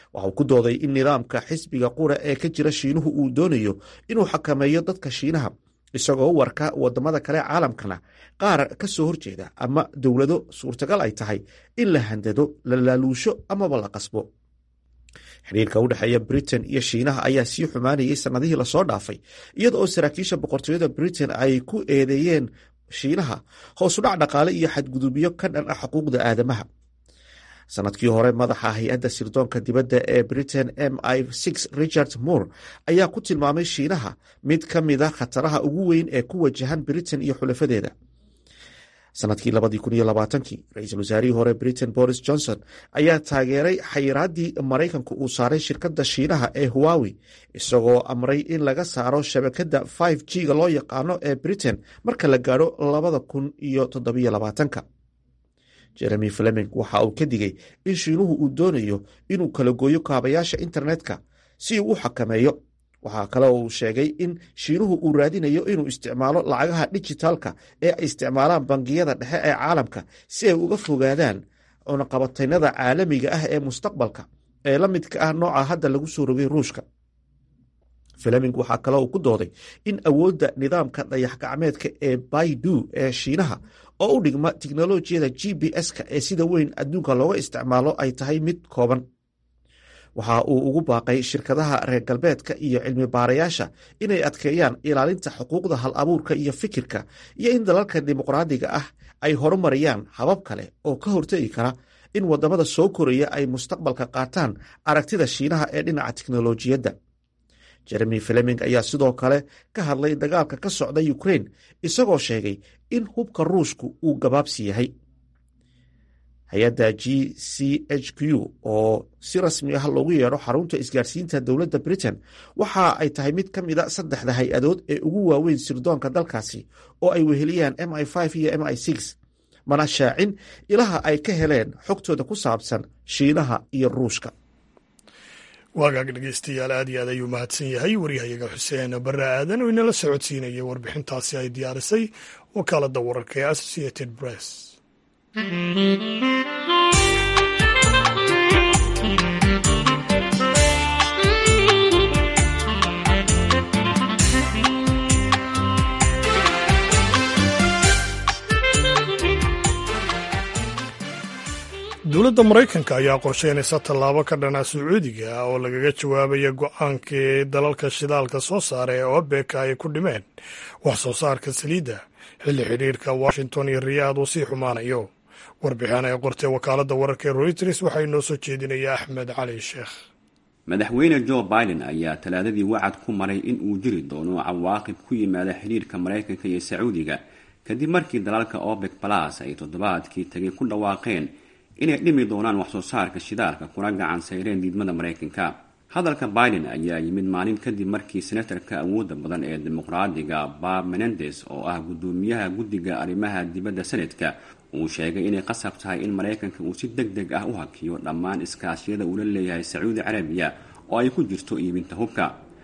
waxauu ku dooday in nidaamka xisbiga qura ee ka jira shiinuhu uu doonayo inuu xakameeyo dadka shiinaha isagoo warka wadamada kale caalamkana qaar ka soo horjeeda ama dowlado suurtagal ay tahay in la handado la laaluusho amaba la qasbo xiriirka u dhexeeya britain iyo shiinaha ayaa sii xumaanayay sannadihii lasoo dhaafay iyada oo saraakiisha boqortooyada britain ay ku eedeeyeen shiinaha hoosudhac dhaqaale iyo xadgudubyo ka dhan ah xuquuqda aadamaha sanadkii hore madaxa hay-adda sirdoonka dibadda ee britain m i richard moore ayaa ku tilmaamay shiinaha mid ka mida khataraha ugu weyn ee ku wajahan britain iyo xulafadeeda sanadkii ra-iisul wasaarihii hore britain boris johnson ayaa taageeray xayiraaddii maraykanku uu saaray shirkadda shiinaha ee huwawi isagoo amray in laga saaro shabakadda 5 g ga loo yaqaano ee britain marka la gaadho labada kun iyo toddobylabaatanka jeremy fleming waxa uu ka digay in shiinuhu uu doonayo inuu kala gooyo kaabayaasha internetka si uu u xakameeyo waxaa kale uu sheegay in shiinuhu uu raadinayo inuu isticmaalo lacagaha dijitaalka ee ay isticmaalaan bangiyada dhexe ee caalamka si ay uga fogaadaan cunaqabataynada caalamiga ah ee mustaqbalka ee la midka ah nooca hadda lagu soo rogay ruushka fleming waxaa kale uu ku dooday in awoodda nidaamka dayax gacmeedka ee baidu ee shiinaha oo u dhigma tiknolojiyada g b s-ka ee sida weyn adduunka looga isticmaalo ay tahay mid kooban waxa uu ugu baaqay shirkadaha reer galbeedka iyo cilmi baarayaasha inay adkeeyaan ilaalinta xuquuqda hal abuurka iyo fikirka iyo in dalalka dimuqraadiga ah ay horumariyaan habab kale oo ka hortegi kara in wadamada soo koraya ay mustaqbalka qaataan aragtida shiinaha ee dhinaca tiknolojiyadda jeremy fleming ayaa sidoo kale ka hadlay dagaalka ka socda ukraine isagoo sheegay in hubka ruushku uu gabaabsi yahay hay-adda g c h q oo si rasmi ah loogu yeedho xarunta isgaarsiinta dowladda britain waxa ay tahay mid ka mida saddexda hay-adood ee ugu waaweyn sirdoonka dalkaasi oo ay weheliyaan m i iyo m i mana shaacin ilaha ay ka heleen xogtooda ku saabsan shiinaha iyo ruushka waagaag dhegeystayaal aad iyo aad ayuu mahadsan yahay waryahayaga xuseen barre aadan oo inala socodsiinaya warbixintaasi ay diyaarisay wakaaladda wararka ee associated press dowladda maraykanka ayaa qorsheynaysa tallaabo ka dhana sacuudiga oo lagaga jawaabaya go-aankii dalalka shidaalka soo saara ee obek ay ku dhimeen wax soo saarka saliidda xilli xidhiirka washington iyo riyaad uu sii xumaanayo warbixin ay qortay wakaaladda wararka ee royters waxaa inoo soo jeedinaya axmed cali sheekh madaxweyne jo biden ayaa talaadadii wacad ku maray in uu jiri doono cawaaqib ku yimaada xidhiirka maraykanka iyo sacuudiga kadib markii dalalka obek balas ay toddobaadkii tagay ku dhawaaqeen inay dhimi doonaan waxsoo saarka shidaalka kuna gacan sayreen diidmada maraykanka hadalka biden ayaa yimid maalin kadib markii senatarka awoodda badan ee dimuqraadiga bob menendes oo ah guddoomiyaha guddiga arrimaha dibadda senadka uu sheegay inay qasab tahay in maraykanka uu si deg deg ah u hakiyo dhammaan iskaashiyada uu la leeyahay sacuudi carabiya oo ay ku jirto iibinta hubka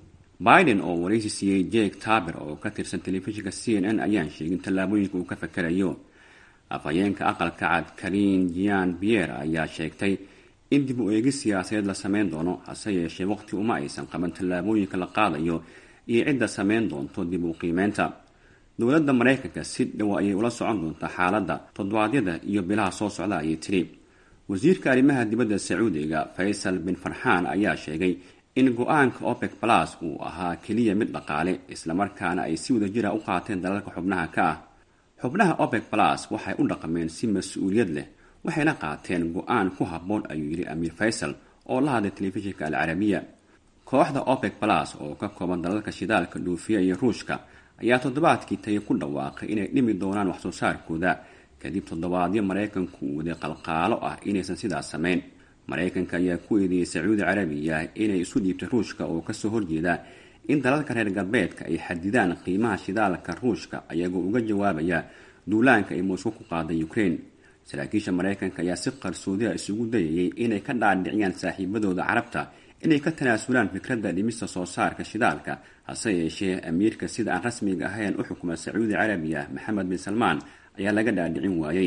biden oo waraysi siiyey jake taber oo ka tirsan telefishinka c n n ayaan sheegin tallaabooyinka uu ka fakarayo afhayeenka aqalka cad karin jian bier ayaa sheegtay in dib u eegis siyaasadeed la sameyn doono hase yeeshee waqti uma aysan qaban tallaabooyinka la qaadayo iyo cidda sameyn doonto dib u qiimeynta dowladda maraykanka si dhow ayay ula socon doontaa xaaladda toddobaadyada iyo bilaha soo socda ayay tiri wasiirka arrimaha dibadda sacuudiga faysal bin farxaan ayaa sheegay in go-aanka opec balas uu ahaa keliya mid dhaqaale islamarkaana ay si wadajira u qaateen dalalka xubnaha ka ah xubnaha opec balas waxay u dhaqmeen si mas-uuliyad leh waxayna qaateen go-aan ku habboon ayuu yidhi amiir faysal oo la hadlay telefishinka alcarabiya kooxda opec balas oo ka kooban dalalka shidaalka dhuufiya iyo ruushka ayaa toddobaadkii tagay ku dhawaaqay inay dhimi doonaan waxsoo saarkooda kadib toddobaadyo maraykanku uu waday qalqaalo ah inaysan sidaas samayn maraykanka ayaa ku eedeeyey sacuudi carabiya inay isu dhiibtay ruushka oo kasoo horjeeda in dalalka reer galbeedka ay xadidaan qiimaha shidaalka ruushka ayagoo uga jawaabaya duulaanka ay moscow ku qaaday ukraine saraakiisha maraykanka ayaa si qarsoodiha isugu dayayay inay ka dhaadhiciyaan saaxiibadooda carabta inay ka tanaasulaan fikradda dhimista soo saarka shidaalka hase yeeshee amiirka sida aan rasmiga ahayn u xukuma sacuudi carabiya maxamed bin salmaan ayaa laga dhaadhicin waayey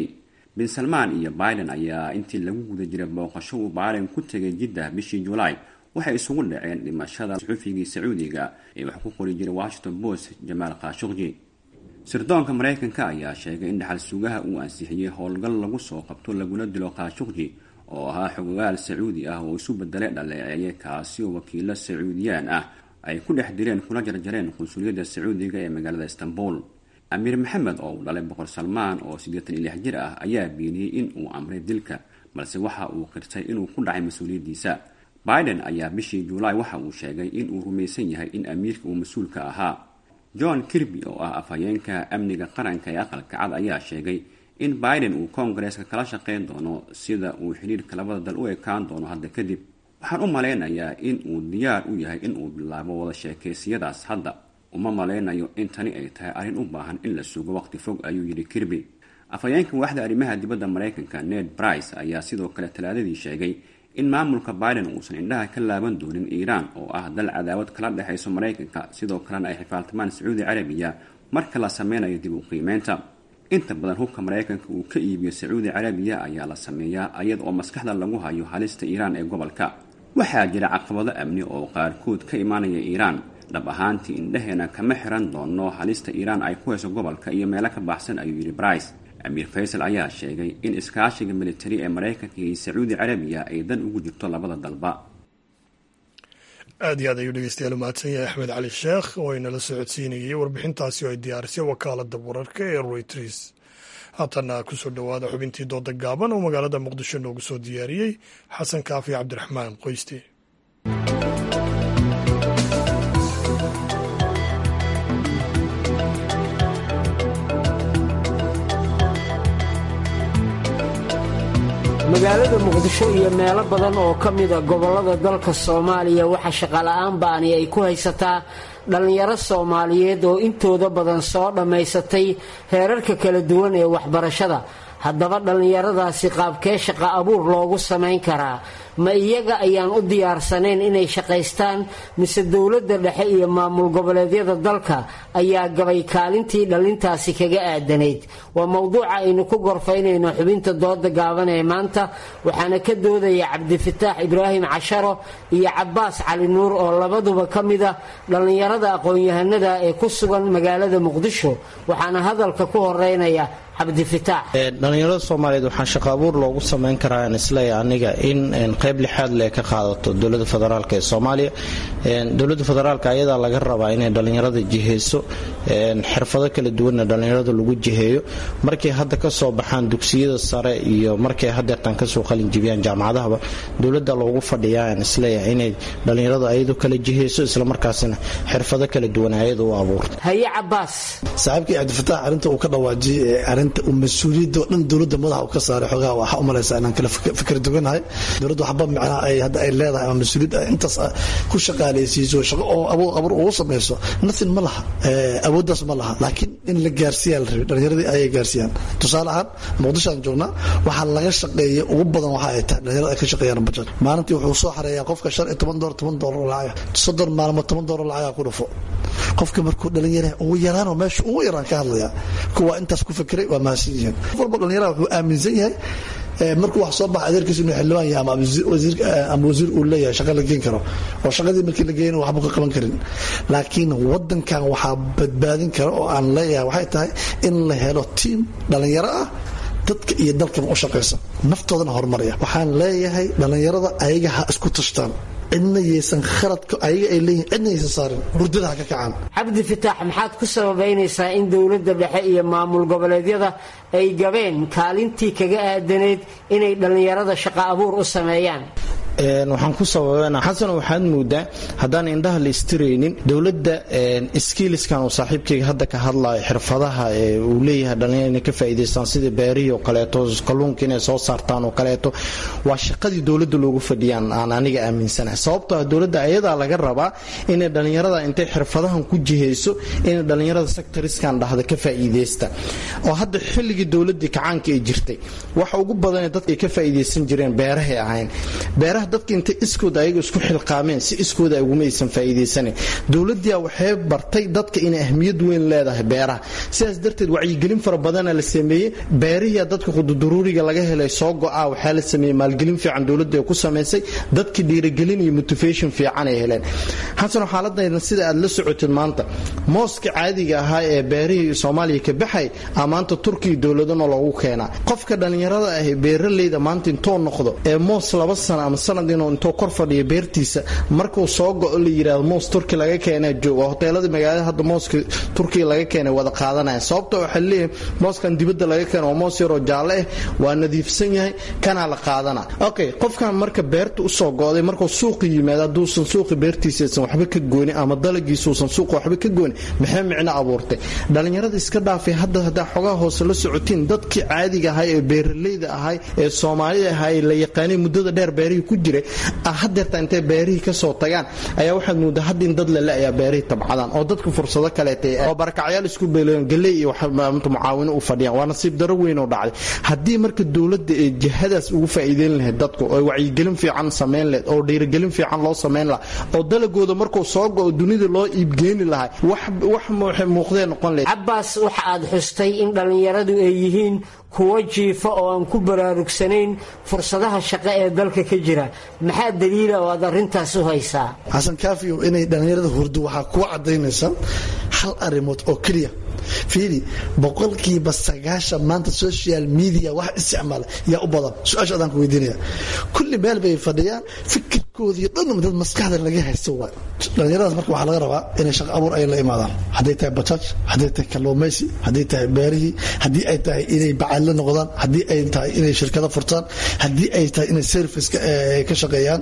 bin salmaan iyo biden ayaa intii lagu guda jiray booqasho uu biden ku tegay jiddah bishii julaay waxay isugu dhaceen dhimashada suxufigii sacuudiga ee wax ku qori jiray washington post jamaal khashuqji sirdoonka maraykanka ayaa sheegay in dhaxal sugaha uu ansixiyey howlgal lagu soo qabto laguna dilo khashuqji oo ahaa xogogaal sacuudi ah oo isu bedelay dhaleeceeye kaasi oo wakiilo sacuudiyaan ah ay ku dhex direen kuna jarjareen qunsuliyadda sacuudiga ee magaalada istanbul amiir maxamed oo uu dhalay boqor salmaan oo siddeetan iyo lix jir ah ayaa beeniyey in uu amray dilka balse waxa uu qirtay inuu ku dhacay mas-uuliyaddiisa biden ayaa bishii julaay waxa uu sheegay in uu rumaysan yahay in amiirka uu mas-uulka ahaa john kirby oo ah afhayeenka amniga qaranka ee aqalka cad ayaa sheegay in biden uu koongareeska kala shaqayn doono sida uu xidhiirka labada dal u ekaan doono hadda kadib waxaan u malaynayaa in uu diyaar u yahay in uu bilaabo wada sheekaysiyadaas hadda uma malaynayo in tani ay tahay arrin u baahan in la sugo waqti fog ayuu yidhi kirby afhayeenka waaxda arrimaha dibadda maraykanka ned brice ayaa sidoo kale talaadadii sheegay in maamulka biden uusan indhaha ka laaban doonin iiraan oo ah dal cadaawad kala dhexayso maraykanka sidoo kalena ay xifaaltamaan sacuudi carabiya marka la sameynayo dib u qiimeynta inta badan hubka maraykanka uu ka iibiyo sacuudi carabiya ayaa la sameeyaa ayada oo maskaxda lagu hayo halista iiraan ee gobolka waxaa jira caqabado amni oo qaarkood ka imaanaya iiraan dhab ahaantii indhaheena kama xiran doono halista iiraan ay ku hayso gobolka iyo meelo ka baxsan ayuu yidhi brice amiir faysal ayaa sheegay in iskaashiga militari ee maraykanka iyo sacuudi carabiya ay dan ugu jirto labada dalba aad iyo aad ayuu dhegeystayaal u mahadsan yahay axmed cali sheekh oo inala socodsiinayay warbixintaasi oo ay diyaarisay wakaalada wararka ee royters haatana kusoo dhowaada xubintii dooda gaaban oo magaalada muqdisho noogu soo diyaariyey xasan kaafi cabdiraxmaan qoyste magaalada muqdisho iyo meelo badan oo ka mida gobollada dalka soomaaliya waxaa shaqola'aan ba'ani ay ku haysataa dhallinyaro soomaaliyeed oo intooda badan soo dhammaysatay heerarka kala duwan ee waxbarashada haddaba dhallinyaradaasi qaabkee shaqa abuur loogu samayn karaa ma iyaga ayaan u diyaarsanayn inay shaqaystaan mise dowladda dhexe iyo maamul goboleedyada dalka ayaa gabay kaalintii dhallintaasi kaga aadanayd waa mowduuca aynu ku gorfaynayno xubinta dooda gaaban ee maanta waxaana ka doodaya cabdifataax ibraahim casharo iyo cabaas cali nuur oo labaduba ka mida dhallinyarada aqoon-yahanada ee ku sugan magaalada muqdisho waxaana hadalka ku horeynaya dhalinyarada soomaaliyeed waxaa shaqo abuur loogu samayn karaa aan isleeya aniga in qayb lixaad le ka qaadato dowlada federaalk ee soomaaliya dowlada federaalk ayadaa laga rabaa inay dhalinyarada jiheyso xirfado kala duwanna dhalinyarada lagu jiheeyo markay hadda kasoo baxaan dugsiyada sare iyo markay hadeertaan kasoo qalinjibiyaan jaamacadahaba dowlada loogu fadhiyaa aan isleeya inay dhalinyarada ayadu kala jiheyso islamarkaasina xirfado kala duwan ayada u abuurto haye cabaas saaxiibkii cabdifataax arinta uu ka dhawaajiyey arinta mas-uuliyadda oo dhan dowladda madaxa uu ka saaray xogaha waxaa u malaysaa inaan kala fikir duganahay dowladda waxba micnaha ay hadda ay leedahay ama mas-uuliyad intaas ku shaqaalaysiiso shaqo oo abuur abuur ugu samayso nothing ma laha awooddaas ma laha laakiin in la gaarsiiyaa la rabay dhallinyaradii ayay gaarsiiyaan tusaale ahaan muqdisho aan joognaa waxaa laga shaqeeya ugu badan waxa ay tahay dhalinyarada ay ka shaqeeyaan bajad maalintii wuxuu soo xareeyaa qofka shan iyo toban doolar toban doolar lacag soddon maalmood toban doolar lacagaa ku dhufo qofka markuu dhalinyara ugu yaraanoo meesha ugu yaraan ka hadlaya kuwa intaas ku fikiray waa mahadsan yihiin qof walba dhalinyaraha wuxuu aaminsan yahay markuu wax soo baxa adeerkiisa inuu xildhibaan yahay ama ama wasiir uu leeyahay shaqa la geen karo oo shaqadii markii la geeyana waxba ka qaban karin laakiin wadankan waxaa badbaadin kara oo aan leeyahay waxay tahay in la helo tiim dhalinyaro ah dadka iyo dalkaba u shaqaysa naftoodana horumaraya waxaan leeyahay dhalinyarada ayaga ha isku tashtaan cidna yaysan khaladka ayaga ay leeyihin cidna yaysan saarin hurdada ha ka kacaan cabdi fataax maxaad ku sababaynaysaa in dowladda dhexe iyo maamul goboleedyada ay gabeen kaalintii kaga aadanayd inay dhallinyarada shaqo abuur u sameeyaan waxaan ku sababana xasan waxaad moodaa haddaan indhaha la istiraynin dowladda skiiliskan uu saaxiibkayga hadda ka hadlayo xirfadaha uu leeyahay dhalinyar inay ka faa'iidaystaan sidii beerihii oo kaleeto kalluunka inay soo saartaan oo kaleeto waa shaqadii dowladda loogu fadhiyaan aan aniga aaminsanahay sababtoo ah dowladda ayadaa laga rabaa inay dhallinyarada intay xirfadahan ku jihayso inay dhallinyarada sectoriskan dhahda ka faa'iidaysta oo hadda xilligii dowladii kacaanka ay jirtay waxa ugu badanee dadka ay ka faa'iidaysan jireen beerahay ahayn beeraha dadka intay iskooda ayaga isku xilqaameen si iskooda uguma aysan faa'iidaysanin dowladdiia waxay bartay dadka inay ahmiyad weyn leedahay beeraha sidaas darteed wacyigelin fara badana la sameeyey beerihiia dadka qududuruuriga laga helay soo go-a waxaa la sameeyey maalgelin fiican dowladda ay ku samaysay dadkii dhiirigelin iyo motivation fiican ay heleen xasano xaaladayna sida aad la socotid maanta mooska caadiga ahaa ee beerihii soomaaliya ka baxay a maanta turkiya dowladana loogu keenaa qofka dhallinyarada ah beeraleyda maanta intuu noqdo ee moos laba sano ama sanad inuu intuu kor fadhiyo beertiisa markuu soo go-o la yidhaahdo moos turki laga keenaa jooga hoteeladii magaalada hadda mooska turkiya laga keenay wada qaadanaya sababta waxaa leeyahay mooskan dibadda laga keeno waa moos yaroo jaalle ah waa nadiifsan yahay kanaa la qaadana okay qofkan marka beerta usoo go-day markuu suuqa yimaado hadduusan suuqa beertiisaysan waxba ka goonin ama dalagiisuusan suuqa waxba ka goonin maxay micno abuurtay dhallinyarada iska dhaafay hadda haddaa xogaha hoose la socotiin dadkii caadiga ahay ee beeraleyda ahay ee soomaalida ahay la yaqaanay muddada dheer beerihii ku jiray hadeerta intay beerihii kasoo tagaan ayaa waxaad moodaa hadda in dad lale ayaa beerihii tabcadaan oo dadka fursado kaleeta oo barakacyaal isku beeleen galey iyo mucaawino u fadhiyaan waa nasiib daro weyn oo dhacday haddii marka dowladda ee jihadaas ugu faa'iideyn lahayd dadku oo wacyigelin fiican samayn lahayd oo dhiirigelin fiican loo samayn lahaa oo dalagooda markuu soo go-o dunida loo iibgeeni lahay wax muuqdee noqon lahayd cabbaas waxa aad xustay in dhallinyaradu ay yihiin kuwo jiifa oo aan ku baraarugsanayn fursadaha shaqo ee dalka ka jira maxaa daliila oo aad arrintaas u haysaa xasan kaafiyo inay dhallinyarada hurdo waxaa kuwa cadaynaysa hal arrimood oo keliya fiiri boqolkiiba sagaashan maanta social media wax isticmaala yaa u badan su-aasha adaan ku weydiinaya kulli meel bay fadhiyaan fikirkoodii dhan dad maskaxda laga haysto waay dhallinyaradaas marka waxaa laga rabaa inay shaqo abuur ay la imaadaan hadday tahay bajaaj hadday tahay kalluumaysi hadday tahay beerihii haddii ay tahay inay bacadle noqdaan haddii ay tahay inay shirkado furtaan haddii ay tahay inay service ka shaqeeyaan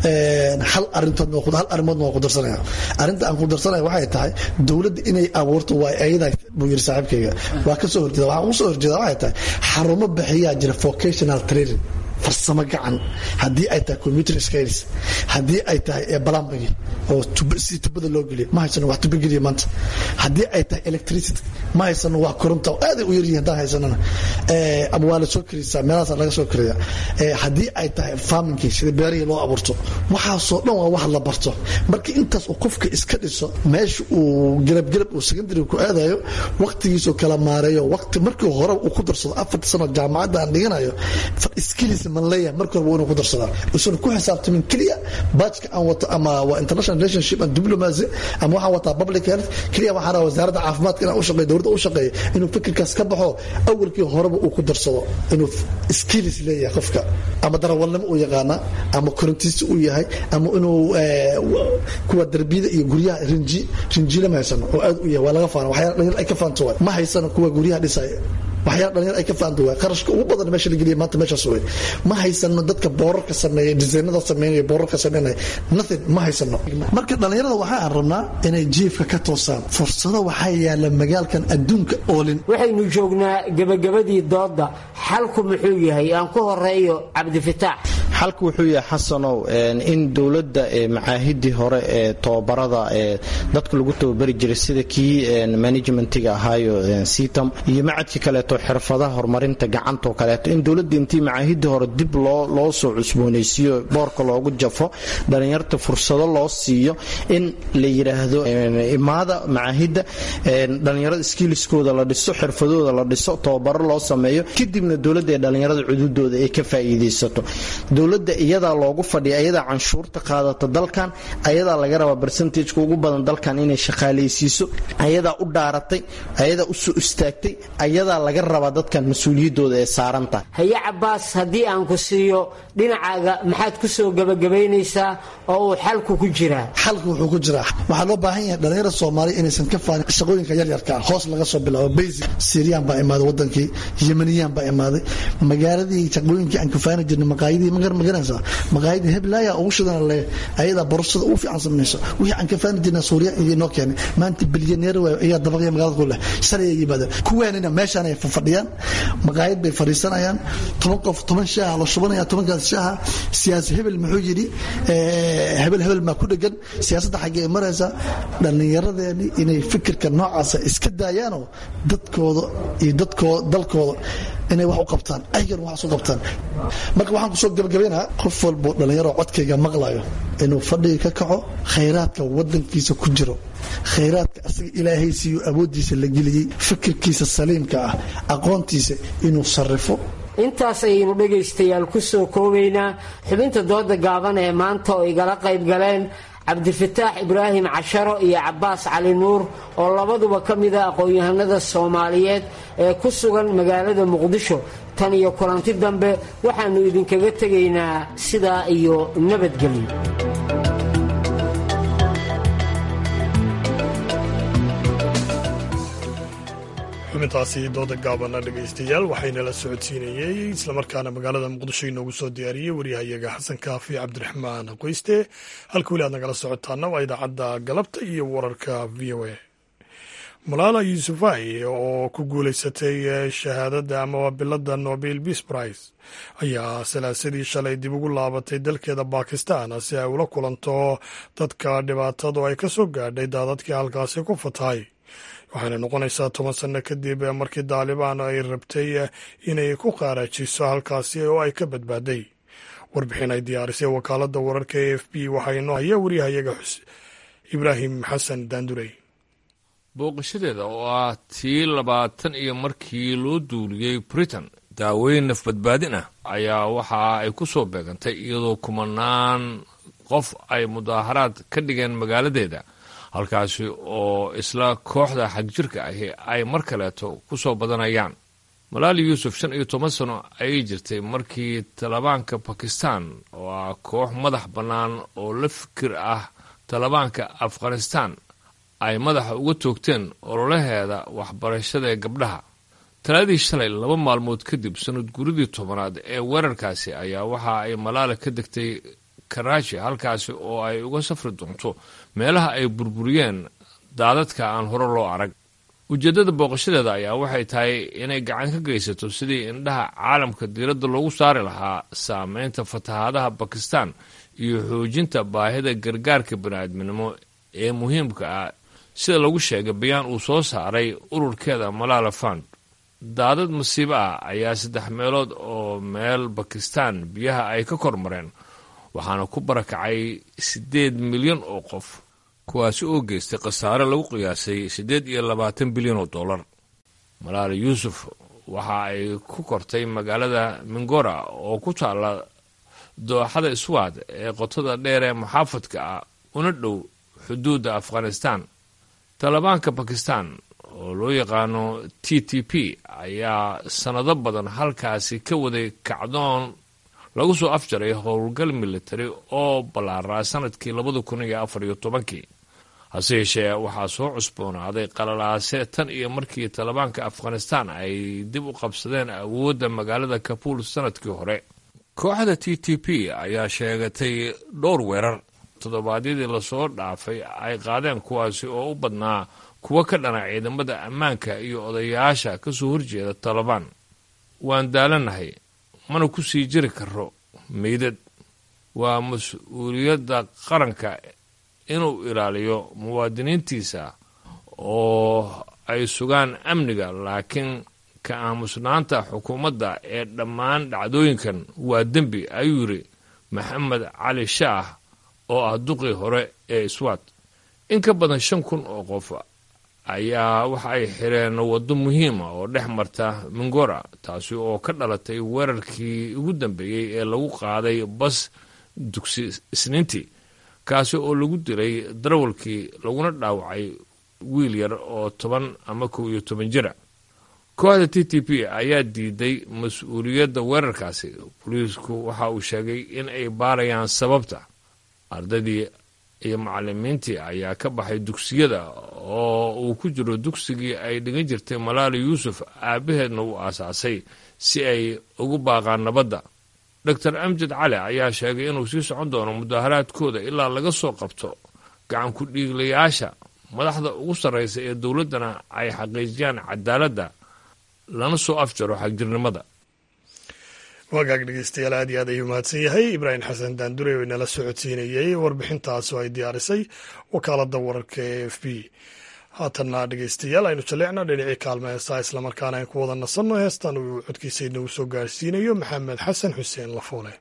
hal arintood hal arrimoodna waa ku darsanaya arrinta aan ku darsanaya waxay tahay dowladda inay abuurto waay ayada buu yiri saaxiibkayga waa ka soo horjeeda waxaan u soo horjeeda waxay tahay xarumo bixiyaa jira vocational training farsamo gacan haddii ay tahay computer skills haddii ay tahay plumbing oo si tubada loo geliyo ma haysano wax tuba geliya maanta haddii ay tahay electricity ma haysano wax koronta aaday u yaryihin haddaan haysanana ama waa la soo karisaa meelahaas laga soo kariya haddii ay tahay farmingkii sida beerihii loo abuurto waxaasoo dhan waa wax la barto marka intaas uu qofka iska dhiso meesha uu gelabgelab uu secondary ku aadayo waqtigiisuu kala maareeyo waqti markii hore uu ku darsado afarta sano jaamacadda aan dhiganayo skills man leeyahay marka hore waa inuu ku darsadaa usan ku xisaabtamin keliya baajka aan wato ama waa international relationship and diplomacy ama waxaan wataa public health keliya waxaan rabaa wasaaradda caafimaadka inaan u shaqeeyo dowladda u shaqeeyo inuu fikirkaas ka baxo awalkii horeba uu ku darsado inuu skills leeyahay qofka ama darawalnimo uu yaqaana ama korintiisi uu yahay ama inuu kuwa darbiyada iyo guryaha rinji rinjiila ma haysano oo aad u yahay waa laga faana waxyaala dhalinyar ay ka faanto waay ma haysano kuwa guryaha dhisaya waxyaala dhalinyar ay ka faanta waay qarashka ugu badan meesha la geliya maanta meeshaas wey ma haysano dadka boorarka sameeya disaynada sameynaya boorarka sameynaya nothing ma haysano marka dhalinyarada waxa aan rabnaa inay jiifka ka toosaan fursado waxaa yaala magaalkan adduunka oolin waxaynu joognaa gebagabadii doodda xalku muxuu yahay aan ku horeeyo cabdifitaax xalku wuxuu yahay xasanow in dowladda macaahidii hore ee tobabarada ee dadka lagu tababari jiray sida kii managementiga ahaayo sitam iyo macadkii kaleeto xirfadaha horumarinta gacantoo kaleeto in dowladda intii macaahidii hore dib loo soo cusboonaysiiyo boorka loogu jafo dhalinyarta fursado loo siiyo in la yidhaahdo imaada macaahidda dhalinyarada skiliskooda la dhiso xirfadooda la dhiso tababaro loo sameeyo kadibna dowladda ee dhalinyarada cududooda ay ka faa'iidaysato dowladda iyadaa loogu fadhiya ayadaa canshuurta qaadata dalkan ayadaa laga rabaa barcentageka ugu badan dalkan inay shaqaalaysiiso ayadaa u dhaaratay ayadaa u soo istaagtay ayadaa laga rabaa dadkan mas-uuliyadooda ee saarantahay haye cabaas haddii aan ku siiyo dhinacaaga maxaad ku soo gebagabaynaysaa oo uu xalku ku jiraa xalku wuxuu ku jiraa waxaa loo baahan yahay dhalinyarada soomaaliya inaysan ka faanin shaqooyinka yaryarka hoos laga soo bilaabo basic syriyan baa imaaday wadankii yemeniyan baa imaaday magaaladii shaqooyinkii aan kafaani jirnay maqaayadii magar maganaysaa maqaayadii heblaaya ugu shidan le ayadaa borosada ugu fiican samayso wixii aan kafaani jirnay suuriya iyo noo keenay maanta bilyaneer ayaa dabaqya magaalada ku leh shalay ay yimaadeen kuweenina meeshaan ay fadhiyaan maqaayad bay fadhiisanayaan toban qof toban shaaha la shubanaya tobankaas shaaha siyaasi hebel muxuu yidhi hebel hebel maa ku dhegan siyaasadda xaggee maraysa dhallinyaradeeni inay fikirka noocaasa iska daayaanoo dadkooda iyo dadkooda dalkooda inay wax u qabtaan ayagana wax isu qabtaan marka waxaan kusoo gabagabaynaha qof walbo dhallinyaro codkayga maqlayo inuu fadhiga ka kaco khayraadka wadankiisa ku jiro khayraadka asaga ilaahay siiyo awooddiisa la geliyey fikirkiisa saliimka ah aqoontiisa inuu sarrifo intaas ayaynu dhegaystayaal ku soo koobaynaa xubinta dooda gaaban ee maanta oo igala qayb galeen cabdifataax ibraahim casharo iyo cabbaas cali nuur oo labaduba ka mida aqoon-yahanada soomaaliyeed ee ku sugan magaalada muqdisho tan iyo kulanti dambe waxaannu idinkaga tegaynaa sidaa iyo nabadgelyo xubintaasi dooda gaabana dhegaystayaal waxaynala socodsiinayey islamarkaana magaalada muqdisho inoogu soo diyaariyey waryahayaga xasan kaafi cabdiraxmaan qoyste halka weli aad nagala socotaana waa idaacadda galabta iyo wararka v o a malaala yuusufai oo ku guulaysatay shahaadada amaba bilada nobel peace prize ayaa salaasadii shalay dib ugu laabatay dalkeeda bakistan si ay ula kulanto dadka dhibaatadu ay ka soo gaadhay daadadkii halkaasi ku fatahay waxaana noqonaysaa toban sanno kadib markii daalibaan ay rabtay inay ku qaaraajiso halkaasi oo ay ka badbaaday warbixin ay diyaarisay wakaaladda wararka a f b waxaa inoo haya waryahayaga ibraahim xasan daandurey booqashadeeda oo ah tii labaatan iyo markii loo duuliyey britain daaweyn nafbadbaadin ah ayaa waxa ay ku soo beegantay iyadoo kumanaan qof ay mudaaharaad ka dhigeen magaaladeeda halkaasi oo isla kooxda xagjirka ahi ay mar kaleeto ku soo badanayaan malaali yuusuf shan iyo toban sano ayay jirtay markii talibaanka bakistan oo ah koox madax bannaan oo la fikir ah talibaanka afghanistan ay madaxa uga toogteen ololaheeda waxbarashada ee gabdhaha talaadii shalay laba maalmood kadib sanad guridii tobanaad ee weerarkaasi ayaa waxa ay malaala ka degtay karaashi halkaasi oo ay uga safri doonto meelaha ay burburiyeen daadadka aan hore loo arag ujeeddada booqashadeeda ayaa waxay tahay inay gacan ka geysato sidii indhaha caalamka diiradda loogu saari lahaa saameynta fatahaadaha bakistan iyo xoojinta baahida gargaarka bani'aadminimo ee muhiimka ah sida lagu sheegay bayaan uu soo saaray ururkeeda malaala fund daadad masiibo ah ayaa saddex meelood oo meel bakistan biyaha ay ka kormareen waxaana ku barakacay siddeed milyan oo qof kuwaasi oo geystay khasaare lagu qiyaasay siddeed iyo labaatan bilyan oo dollar malaala yuusuf waxa ay ku kortay magaalada mingora oo ku taalla dooxada iswaad ee qotada dheer ee muxaafadka ah una dhow xuduudda afghanistan talibaanka bakistan oo loo yaqaano t t p ayaa sannado badan halkaasi ka waday kacdoon lagu soo afjaray howlgal militari oo ballaaraa sanadkii labada kun iyo afar iyo tobankii hase yeeshee waxaa soo cusboonaaday qalalaase tan iyo markii talibaanka afghanistan ay dib u qabsadeen awoodda magaalada kabuul sanadkii hore kooxda t t p ayaa sheegatay dhowr weerar toddobaadyadii lasoo dhaafay ay qaadeen kuwaasi oo u badnaa kuwo ka dhana ciidamada ammaanka iyo odayaasha ka soo horjeeda talibaan waan daalanahay mana ku sii jiri karo meydad waa mas-uuliyadda qaranka inuu ilaaliyo muwaadiniintiisa oo ay sugaan amniga laakiin ka aamusnaanta xukuumadda ee dhammaan dhacdooyinkan waa dembi ayuu yidhi maxamed cali shaah oo ah duqii hore ee iswaad in ka badan shan kun oo qof ayaa waxa ay xireen waddo muhiima oo dhex marta mingora taasi oo ka dhalatay weerarkii ugu dambeeyey ee lagu qaaday bas dugsi isniintii kaasi oo lagu dilay darawalkii laguna dhaawacay wiil yar oo toban ama kow iyo toban jira kooxda t t p ayaa diiday mas-uuliyadda weerarkaasi boliisku waxa uu sheegay in ay baarayaan sababta ardaydii iyo macalimiintii ayaa ka baxay dugsiyada oo uu ku jiro dugsigii ay dhigan jirtay malaali yuusuf aabaheedna uu aasaasay si ay ugu baaqaan nabadda doctor amjad cali ayaa sheegay inuu sii socon doono mudaaharaadkooda ilaa laga soo qabto gacan ku dhiiglayaasha madaxda ugu sarraysa ee dowladdana ay xaqiijiyaan cadaaladda lana soo afjaro xagjirnimada wagaag dhegeystayaal aad iyo aad ayuu mahadsan yahay ibraahim xasan daandure oo inala socodsiinayey warbixintaas oo ay diyaarisay wakaaladda wararka e f b haatanna dhegeystayaal aynu jaleecna dhinacii kaalma heestaa islamarkaana aan ku wada nasanno heestan uu codkiisa inagu soo gaarsiinayo maxamed xasan xuseen lafoole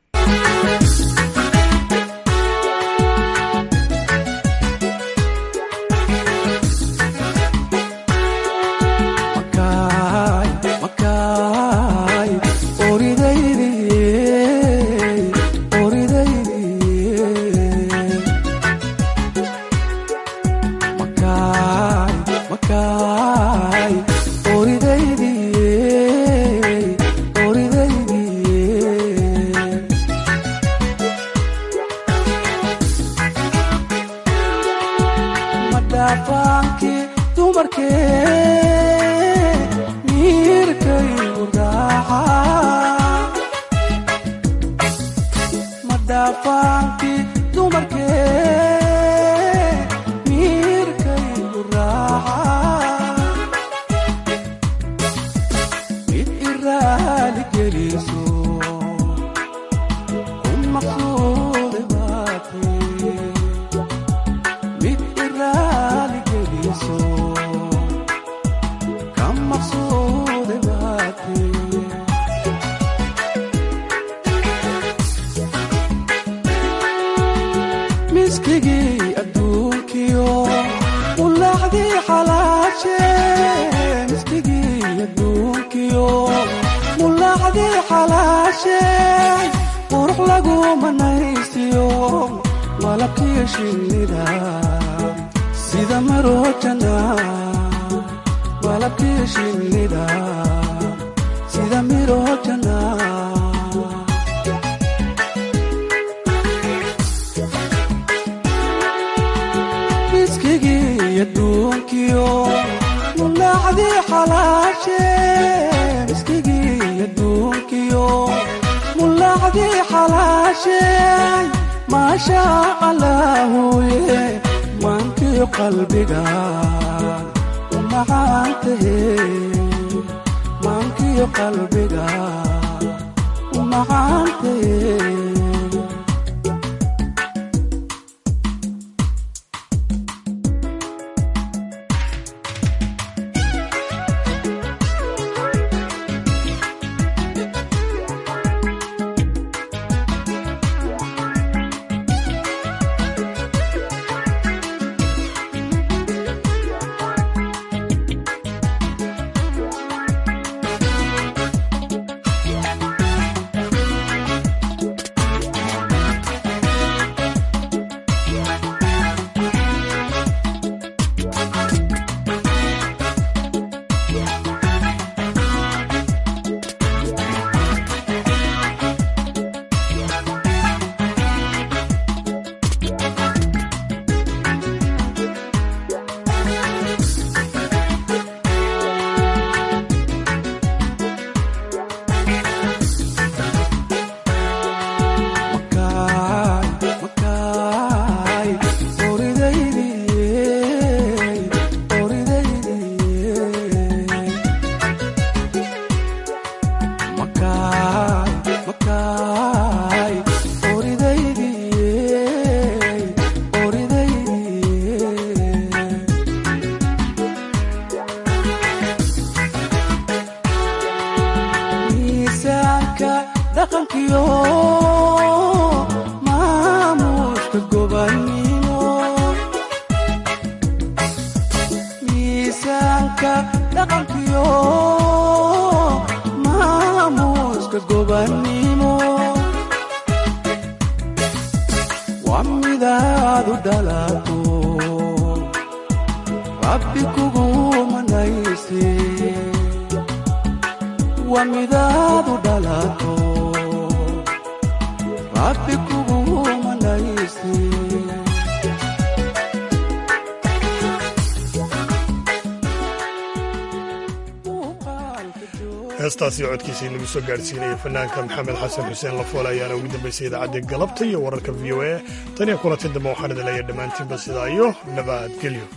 heestaasi codkiisa inagu soo gaarsiinaya fanaanka maxamed xasan xuseen lafoole ayaana ugu dambaysay idaacadda galabta iyo wararka v o a tan iyo kulanti dambe waxaan idin leeyahay dhammaantiinba sidaa iyo nabadgelyo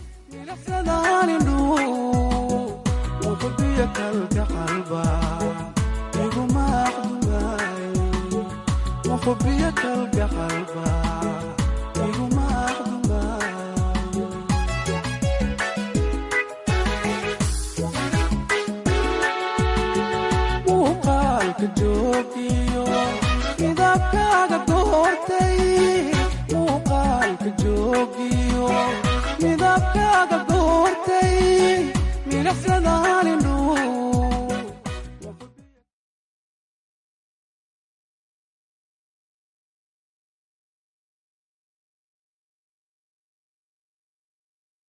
midabkaaga goortay milicsadaalindhuu